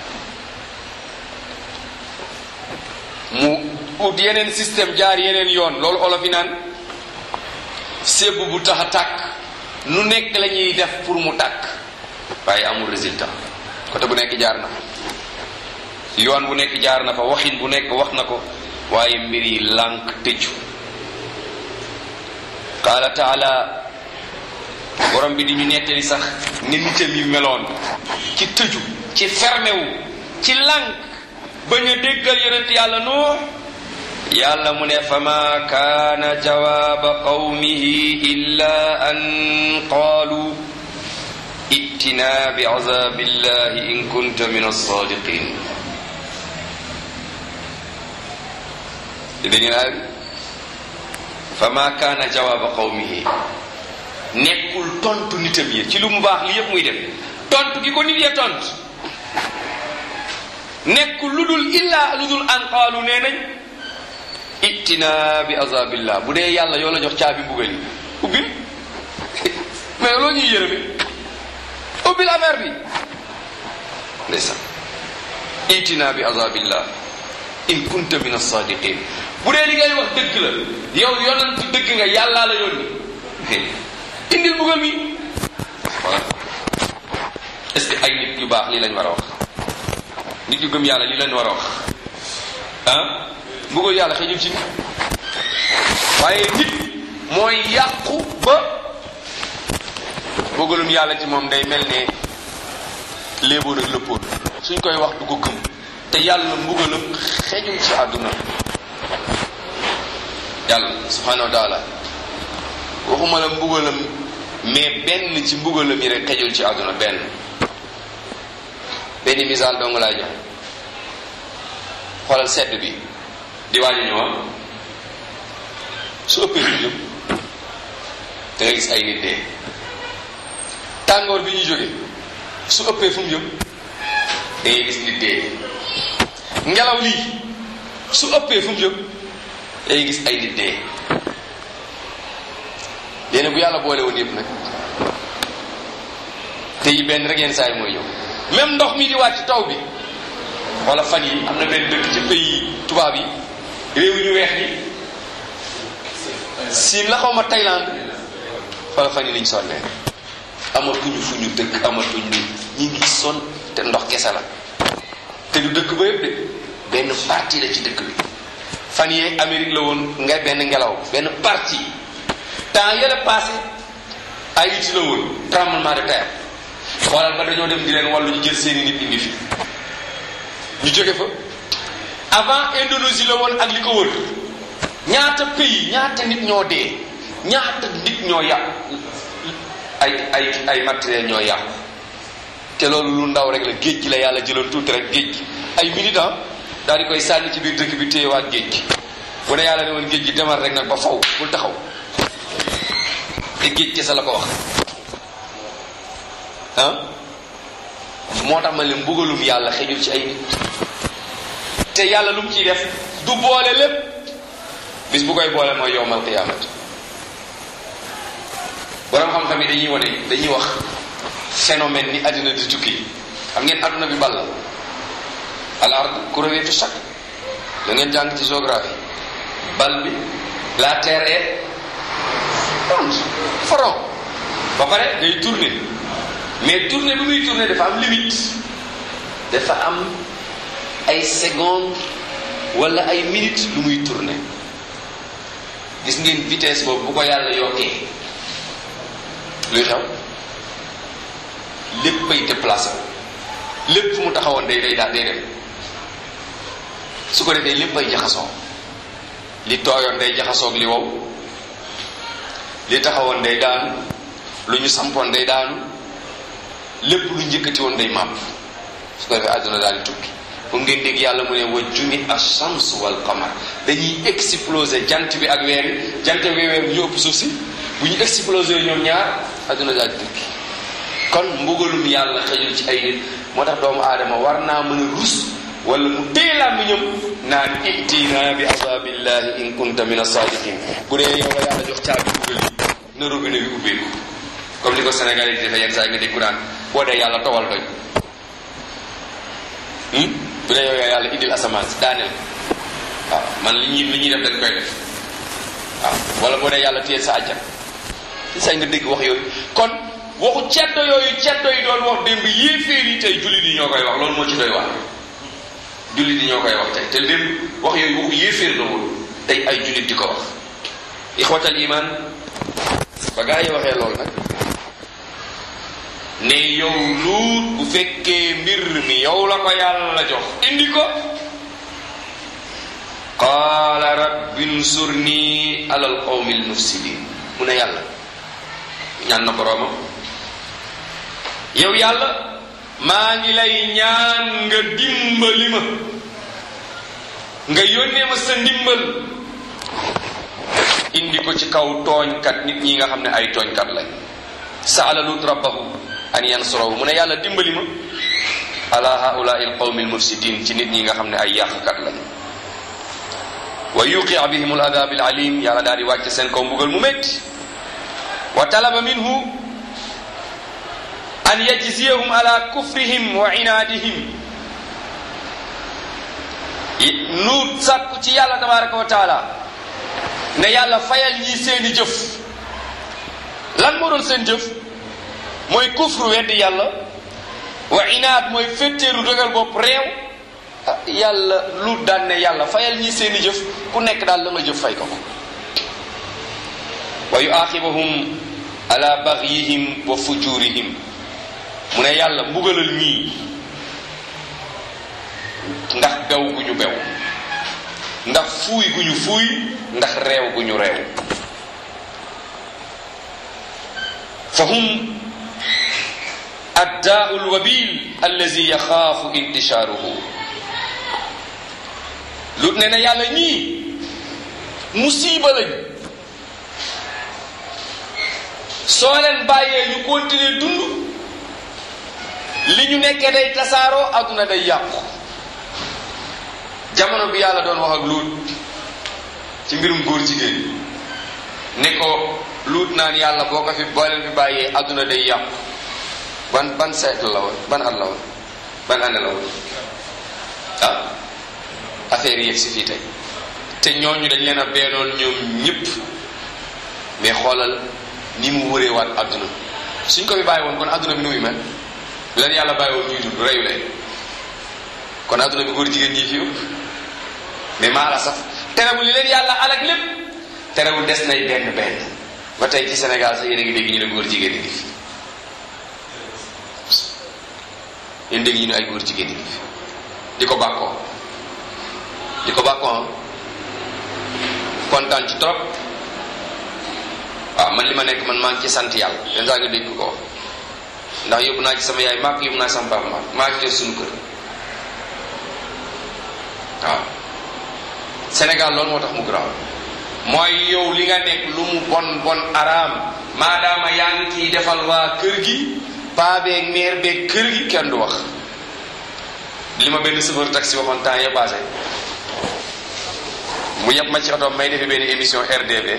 mu ut yeneen système jaar yeneen yoon loolu olof yi naan sébb bu tax a tàkk nu nekk la ñuy def pour mu tàkk waaye amul résultat côté bu nekk jaar na fa yoon bu nekk jaar na fa waxin bu nekk wax na ko waaye mbir yi lànk tëju qaala taala borom bi di ñu nettali sax ni nitam yi meloon ci tëju ci fermé wu ci lànk bañ a déggal yonent yàlla nuux yàlla mu ne fama kaana jawaaba qawmihi illa an qaalu ittina bi azabillahi in kunta min alsadiqin dégg naa fama kaana jawaaba qawmihi nekkul tontu nitam yi ci lu mu baax li yépp muy def tontu gi ko nit ya tontu nekkul lu dul illa lu dul an qaalu nee nañ ittina bi azabillah bu dee yàlla yoo la jox caabi mbugal yi ubbil mais loo ñuy yërëme ubbil affaire bi ndeysaan ittina bi azabillah in kunta min as-sadiqin bu dee li ngay wax dëgg la yow yonent dëgg nga yàllaa la yónni indil mbugal mi voilà est-ce que ay nit yu baax lii lañ war a wax nit yu gëm yàlla lii lañ war a wax ah mbugal yàlla xëjul ci nit waaye nit mooy yàqu ba mbugalum yàlla ci moom day mel ne léeboon ak lëppoon suñ koy wax du ko gëm te yàlla mbugalam xejul ci àdduna yàlla subhanahu wa taala waxuma la mbugalam mais benn ci mbugalam yi rek xejul ci àdduna benn benn misaal dong laa jox xoolal sedd bi di waaj a ñëw su ëppee ñu jëm da nga gis ay nit dee tàngoor bi ñu jóge su ëppee fu mu jëm da ngay gis nit dee ngelaw lii su ëppee fu mu jëm da ngay gis ay nit dee léegi bu yàlla boole woon yëpp nag te yi benn rek yenn saa yi mooy ñëw même ndox mi di wàcc taw bi wala fan yi am na benn dëkk ci pays tubaab yi réew ñu weex ni siin la xaw ma Thaïlande wala fan yi niñ sonnee amatuñu fu ñu dëkk amatuñ ni ñi ngi sonn te ndox kese la te du dëkk ba yëpp de benn partie la ci dëkk bi fan yee Amérique la woon nga benn ngelaw benn partie temps yële passé Haïti la woon tremblement de terre xoolal ba dañoo dem di leen wàllu ñu jël seeni nit indi fi ñu jóge fa avant Indonésie la woon ak li ko wër ñaata pays ñaata nit ñoo dee ñaata nit ñoo yàqu ay ay ay matériel ñoo yàqu te loolu lu ndaw rek la géej gi la yàlla jëloon tuuti rek géej gi ay militant daal di koy sànni ci biir dëkk bi téyewaat géej gi bu ne yàlla ne woon géej gi demal rek nag ba faw bul taxaw te géej kese la ko wax ah moo tax ma leen mbugalum yàlla xejul ci ay nit te yàlla lu mu ciy def du boole lépp bis bu koy boole mooy yowmal qiyamat borom xam-xam yi dañuy wane dañuy wax phénomène ni àddina di tukki xam ngeen àdduna bi bal la al ard kuréwetu chaque da ngeen jàng ci géographie bal bi la terre est ronde front ba pare day tourner mais tourner bi muy tourner dafa am limite dafa am ay secondes wala ay minutes lu muy tourner gis ngeen vitesse boobu bu ko yàlla yokkee luy xew léppay déplacé lépp fu mu taxawoon day day daal day dem su ko defee léppay jaxasoo li tooyoon day jaxasoog li wow li taxawoon day daanu lu ñu sampoon day daanu lépp lu njëkkati woon day màpp su ko defee àdduna daal di tukki pour ngeen dégg yàlla mu ne wa jumi ash-shams wal qamar dañuy exploser jant bi ak weer yi jant bi weer bi ñu ëpp suuf si bu ñu exploser ñoom ñaar àdduna daal di tukki kon mbugalum yàlla xëjul ci ay nit moo tax doomu aadama war naa mën a rus wala mu téye làmmiñam naan itina bi azabillahi in kunta min as-sadiqin bu dee yow la yàlla jox caabi dugal yi na robinet bi ubbeeku comme li ko Sénégal yi defee yenn saa yi nga dégg ku naan boo dee yàlla towal doy bu dee yow yaa yàlla indil asamaan si daaneel waaw man li ñuy li ñuy def dañ koy def waaw wala boo dee yàlla téye sa àjjan yenn saa yi nga dégg wax yooyu kon waxu ceddo yooyu ceddo yi doon wax démb yéeféer yi tey jullit yi ñoo koy wax loolu moo ci doy wax jullit yi ñoo koy wax tey te démb wax yooyu waxu yéeféer la woon tey ay jullit di ko wax ixwatal iman ba gaa yi waxee loolu nag ne yow luut bu fekkee mbir mi yow la ko yàlla jox indi ko qaala rabbi nsurni alal qawmi almufsidin mu ne yàlla ñaan na boroomam yow yàlla maa ngi lay ñaan nga dimbali ma nga yónnee ma sa ndimbal indi ko ci kaw tooñkat nit ñi nga xam ne ay tooñkat lañ saala lut rabbahu an yansurahu mu ne yàlla dimbali ma ala haulai alqawmi almufsidin ci nit ñi nga xam ne ay yàqkat lañ wa yuqia bihim aladab alalim yàlla daal di wàcce seen kaw mbugal mu métti wa talaba minhu an yajziyahum ala kufrihim wa inaadihim nuut sàkku ci yàlla tabaraka wa taala ne yàlla fayal ñi seeni jëf lan moo doon seen jëf mooy kufru weddi yàlla wa inaad mooy féttéeru dëgal bopp réew yàlla lu daan ne yàlla fayal ñi seeni jëf ku nekk daal la nga jëf fay ko ko wa yuaqibahum ala bagyihim wa fujurihim mu ne yàlla mbugalal ñii ndax bew gu ñu bew ndax fuuy gu ñu fuuy ndax réew gu ñu réew fa hum addaau lwabil allazi yaxaafu intishaaruhu lu ne na yàlla ñii musiba lañ soo leen bàyyee ñu continuer dund li ñu nekkee day tasaaroo adduna day yàqu jamono bi yàlla doon wax ak luut ci mbirum góor jigéen ne ko luut naan yàlla boo ko fi boo leen fi bàyyee adduna day yàqu ban ban siècle la woon ban at la woon ban année la woon ah affaire yi yegg si fii tey te ñooñu dañ leen a beenoon ñoom ñëpp mais xoolal ni mu wëree waat adduna suñ ko fi bàyyi woon kon adduna bi nu muy mel leen yàlla bàyyi woon ñuy dund reyu leen kon adduna bi góor jigéen ñi fi ëpp mais maa la saf terewul li leen yàlla alak lépp terewul des nay benn benn ba tey ci Sénégal sax yéen a ngi dégg ñu ne góor jigéen ñi ngi fi yéen dégg ñu ne ay góor jigéen ñi ngi fi di ko bàkkoo di ko bàkkoo kontaan ci trop waaw man li ma nekk man maa ngi ci sant yàlla yenn saa nga dégg ko ndax yóbbu naa ci sama yaay maak yóbbu naa sama papa maak maa ngi suñu kër waaw Sénégal loolu moo tax mu garaaw mooy yow li nga nekk lu mu bon bon araam maadaama yaa ngi ciy defal waa kër gi paa beeg meer beeg kër gi kenn du wax li ma benn chauffeur taxi waxoon temps yee passé mu yeb ma ci oto may defee benn émission RDV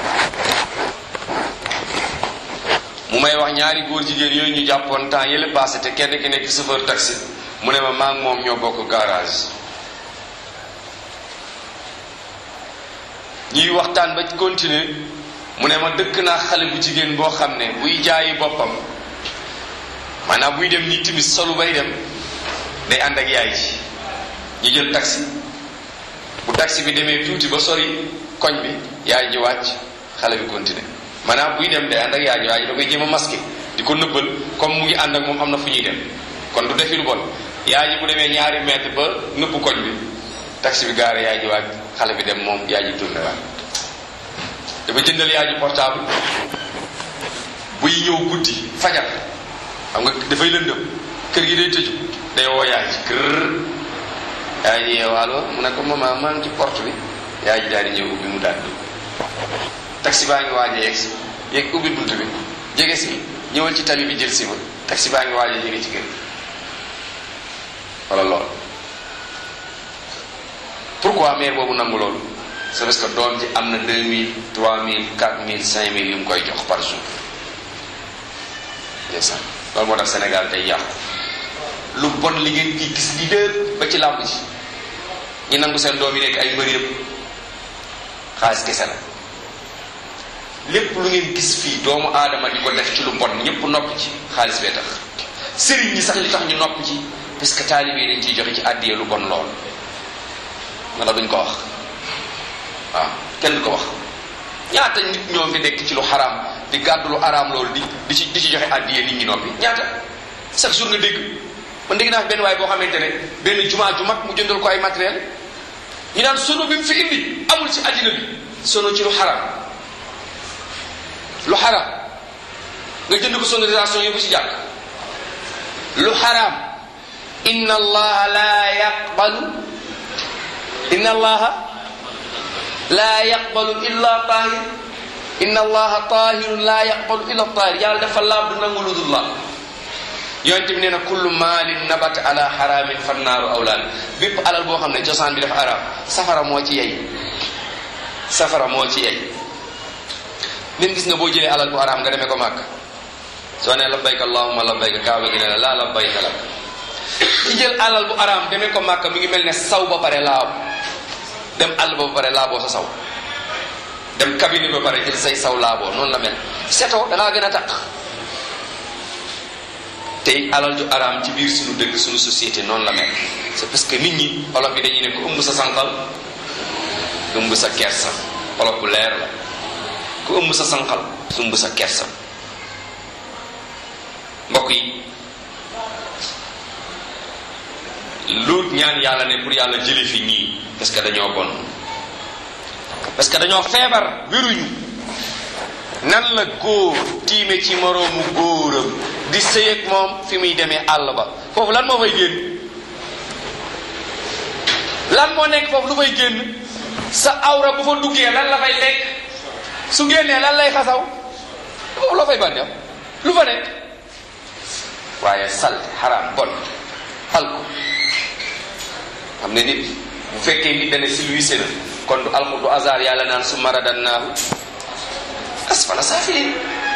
mu may wax ñaari góor jigéen yooyu ñu jàppoon temps yële passé te kenn ki nekk chauffeur taxi mu ne ma maa ngi moom ñoo bokk garage ñuy waxtaan ba continuer mu ne ma dëkk naa xale bu jigéen boo xam ne buy jaayi boppam maanaam buy dem ni timis solu bay dem day ànd ak yaay ji ñu jël taxi bu taxi bi demee tuuti ba sori koñ bi yaay ji wàcc xale bi continuer maanaam buy dem day ànd ak yaay ji yaay ji da koy jéem a masqué di ko nëbbal comme mu ngi ànd ak moom am na fu ñuy dem kon du defi lu bon yaay ji bu demee ñaari mètre ba nëbb koñ bi taxi bi gaare yaay ji wàcc xale bi dem moom yaay ji tourné waat dafa jëndal yaay ji portable buy ñëw guddi fajar xam nga dafay lëndëm kër gi day tëju day woo yaay ji kër yaay ji yeew allo mu ne ko maman maa ngi ci porte bi yaay ji daal di ñëw ubbi mu daal dugg taxi baa ngi waaj a yegg si yegg ubbi bunt bi jege si ñëwal ci tali bi jël si ma taxi baa ngi waaj a jege ci kër wala lool pourquoi mère boobu nangu loolu c'est parce que doom ji am na 2000 3000 4000 5000 yu mu koy jox par jour ndeysaan loolu moo tax Sénégal tey yàqu lu bon li ngeen di gis li lépp ba ci làmb ji ñi nangu seen doom yi nekk ay mbër yëpp xaalis kese la lépp lu ngeen gis fii doomu aadama di ko def ci lu bon ñëpp nopp ci xaalis bee tax sëriñ ñi sax li tax ñu nopp ci parce que taalibe yi dañ ciy joxe ci àddiyee lu bon lool wala duñ ko wax waaw kenn du ko wax ñaata nit ñoo fi nekk ci lu xaraam di gàddu lu araam loolu di di ci di ci joxe àddiyee nit ñi noppi ñaata chaque jour nga dégg man dégg naa benn waay boo xamante ne benn jumaa ju mag mu jëndal ko ay matériel ñu naan sono bi mu fi indi amul ci àddina bi sono ci lu xaraam lu xaraam nga jënd ko sonorisation yóbbu ci jàkk lu xaraam inna allaha la yaqbalu inna allaha la yaqbalu illa tahir inna allaha tahirun la yaqbalu illa tahir yàlla dafa laab du nangu lu dul la yonent bi nee na kullu maalin nabata ala xaraamin fannaaru awlaan bépp alal boo xam ne cosaan bi dafa araam safara moo ci yey safara moo ci yey même gis nga boo jëlee alal bu araam nga demee ko màkk soo ne labbayka allahumma labbayka kaaba gi ne la laa labbayka lak ci jël alal bu araam demee ko màkk mi ngi mel ne saw ba pare laaw dem àll ba pare laaboo sa saw dem cabine ba pare jël say saw laaboo noonu la mel setoo da ngaa gën a taq tey alal ju araam ci biir suñu dëkk suñu société noonu la mel c'est parce que nit ñi olof yi dañuy ne ku ëmb sa sànqal ëmb sa kersa olof bu leer la ku ëmb sa sànqal ëmb sa kersa mbokk yi lu ñaan yàlla ne pour yàlla jële fi ñii parce que dañoo bon parce que dañoo feebar wéruñu nan la góor tiime ci moroomu góoram di sëy ak moom fi muy demee àll ba foofu lan moo fay génn lan moo nekk foofu lu fay génn sa awra bu fa duggee lan la fay lekk su génnee lan lay xasaw foofu loo fay bànneew lu fa nekk waaye sal xaraam bon alko xam ne nit bu fekkee nit dana silwise na kon du alko du hasard yàlla naan su maradannaahu asfala saafilin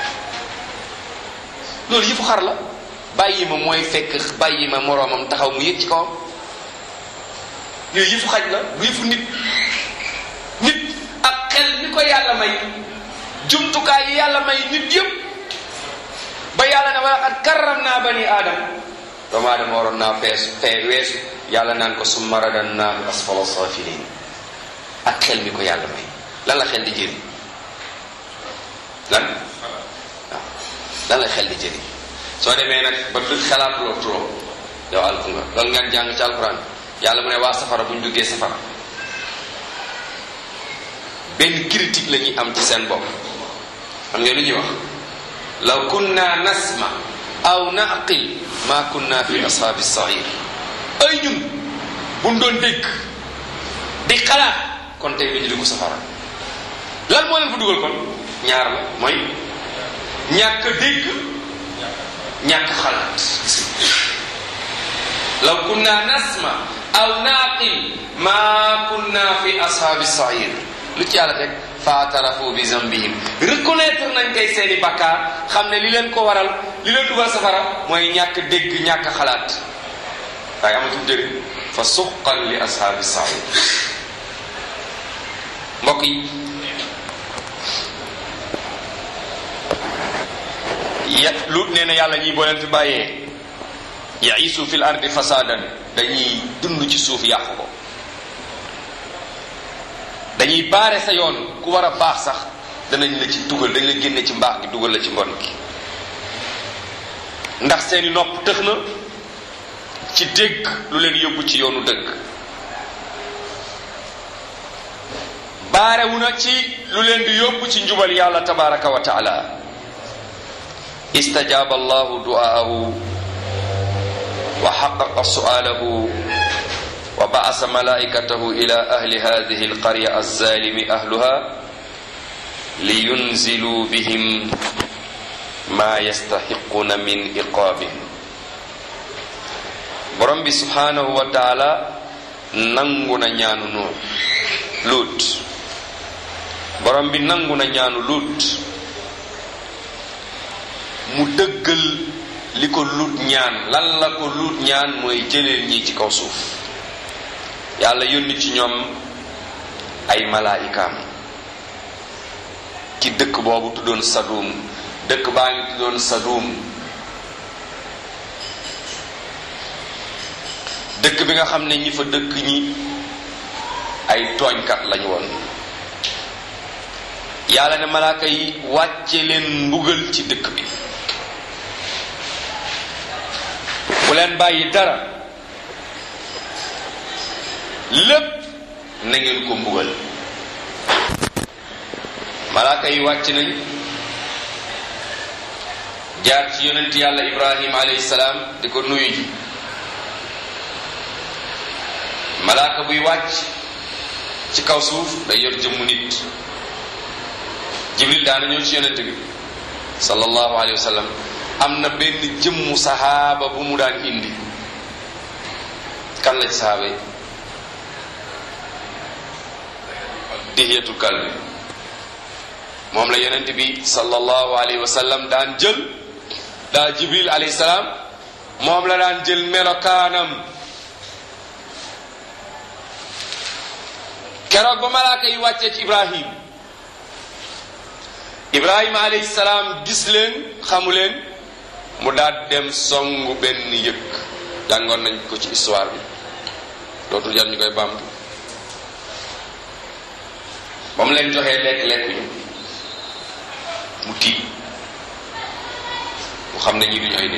loolu yëfu xar la bàyyi ma mooy fekk bàyyi ma moroomam taxaw mu yëg ci kawam yooyu yëfu xaj la du yëfu nit nit ak xel ni ko yàlla may jumtukaay yi yàlla may nit yëpp ba yàlla ne wala xat karram naa bani aadam doomu aadama waroon naa fees fee weesu yàlla naan ko summa radannaahu asfala saafilin ak xel mi ko yàlla may lan la xel di jëriñ lan waaw lan la xel di jëriñ soo demee nag ba du xalaat loo trop yow alku nga loolu ngeen jàng ci alquran yàlla mu ne waa safara bu ñu duggee safara benn critique la ñuy am ci seen bopp xam ngeen lu ñuy wax law kunna nasma aw naqil ma kunna fi ashaabi sair ay ñun buñ doon dégg di xalaat kon tey duñu dugg safara lan moo leen fa dugal kon ñaar la mooy ñàkk dégg ñàkk xalaat law kunna nasma aw naqil ma kunna fi ashaabi sair lu ci yàlla teg faatarafu bi zambihim reconnaître nañ kay seeni bakkaar xam ne li leen ko waral li leen dugal safara mooy ñàkk dégg ñàkk xalaat waaye amatul njëriñ fa suqan li ashaabi sair mbokk yi ya lut nee na yàlla ñii boo leen fi bàyyee yaisu fil ardi fasadan dañuy dund ci suuf yàqu ko dañuy baare sa yoon ku war a baax sax danañ la ci dugal dañ la génne ci mbaax gi dugal la ci mbon gi ndax seeni nopp tëx na ci dégg lu leen yóbbu ci yoonu dëgg baarewu na ci lu leen di yóbbu ci njubal yàlla tabaraka wa taala istajaaba allahu du'aahu wa xaqaqa su'aalahu wa ba'asa malaa'ikatahu ila ahli hadhihi alqarya alzalimi ahluha liyunziluu bihim ma yastaxiquna min iqaabin borom bi subhanahu wa taala nangu na ñaanu nuux luut borom bi nangu na ñaanu luut mu dëggal li ko luut ñaan lan la ko luut ñaan mooy jëleel ñi ci kaw suuf yàlla yónni ci ñoom ay malaayikaam ci dëkk boobu tuddoon Sadum dëkk baa ngi tuddoon Sadum dëkk bi nga xam ne ñi fa dëkk ñi ay tooñkat lañu woon yàlla ne malaaka yi wàcce leen mbugal ci dëkk bi bu leen bàyyi dara lépp na ngeen ko mbugal malaaka yi wàcc nañ jaar ci yonent yàlla ibrahim alayhi salaam di ko nuyu ji malaaka buy wàcc ci kaw suuf day yor jëmmu nit jibril daana ñëw ci yonent bi sallallahu alayhi wa sallam am na benn jëmmu sahaaba bu mu daan indi kan la ci sahaaba yi dihiyatul kalbi moom la yonent bi sallallahu alayhi wa sallam daan jël daa jibril alayhi salaam moom la daan jël melokaanam keroog ba malaaka yi wàccee ci ibrahim ibrahima alayhi salaam gis leen xamu leen mu daal dem songu benn yëkk jàngoon nañ ko ci histoire bi dootul jar ñu koy bamtu ba mu leen joxee lekk lekkuñu mu tiit mu xam ne ñi duñu ay nit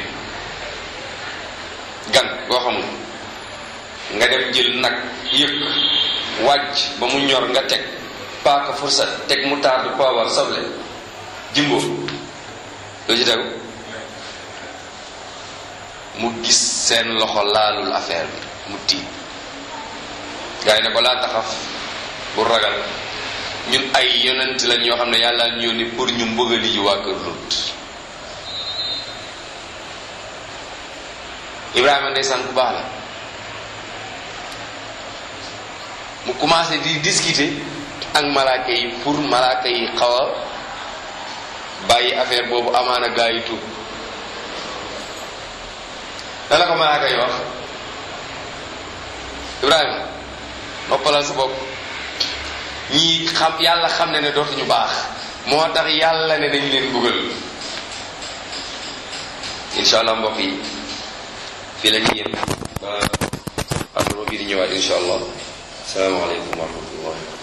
gan boo xamul nga dem jël nag yëkk wàcc ba mu ñor nga teg paaka fursat teg mu taatu poobar soble jimbo loo ci tegu mu gis seen loxo laalul affaire bi mu tiit gars yi ne ko laa taxaf bu ragal ñun ay yonent lañ yoo xam ne yàlla ñu yónni pour ñu mbëgali ji waa kër Lut Ibrahima ndeysaan ku baax la mu commencé di discuter ak malaaka yi pour malaaka yi xaw a bàyyi affaire boobu amaana gaa yi tuub lan la ko malaaka yi wax Ibrahima noppalal sa bopp ñii xam yàlla xam ne ne dootuñu baax moo tax yàlla ne dañ leen buggal insha allah mbokk yi fii la ñuy yem ba àdduma bii di ñëwaat insha allah salaamaaleykum wa rahmatullah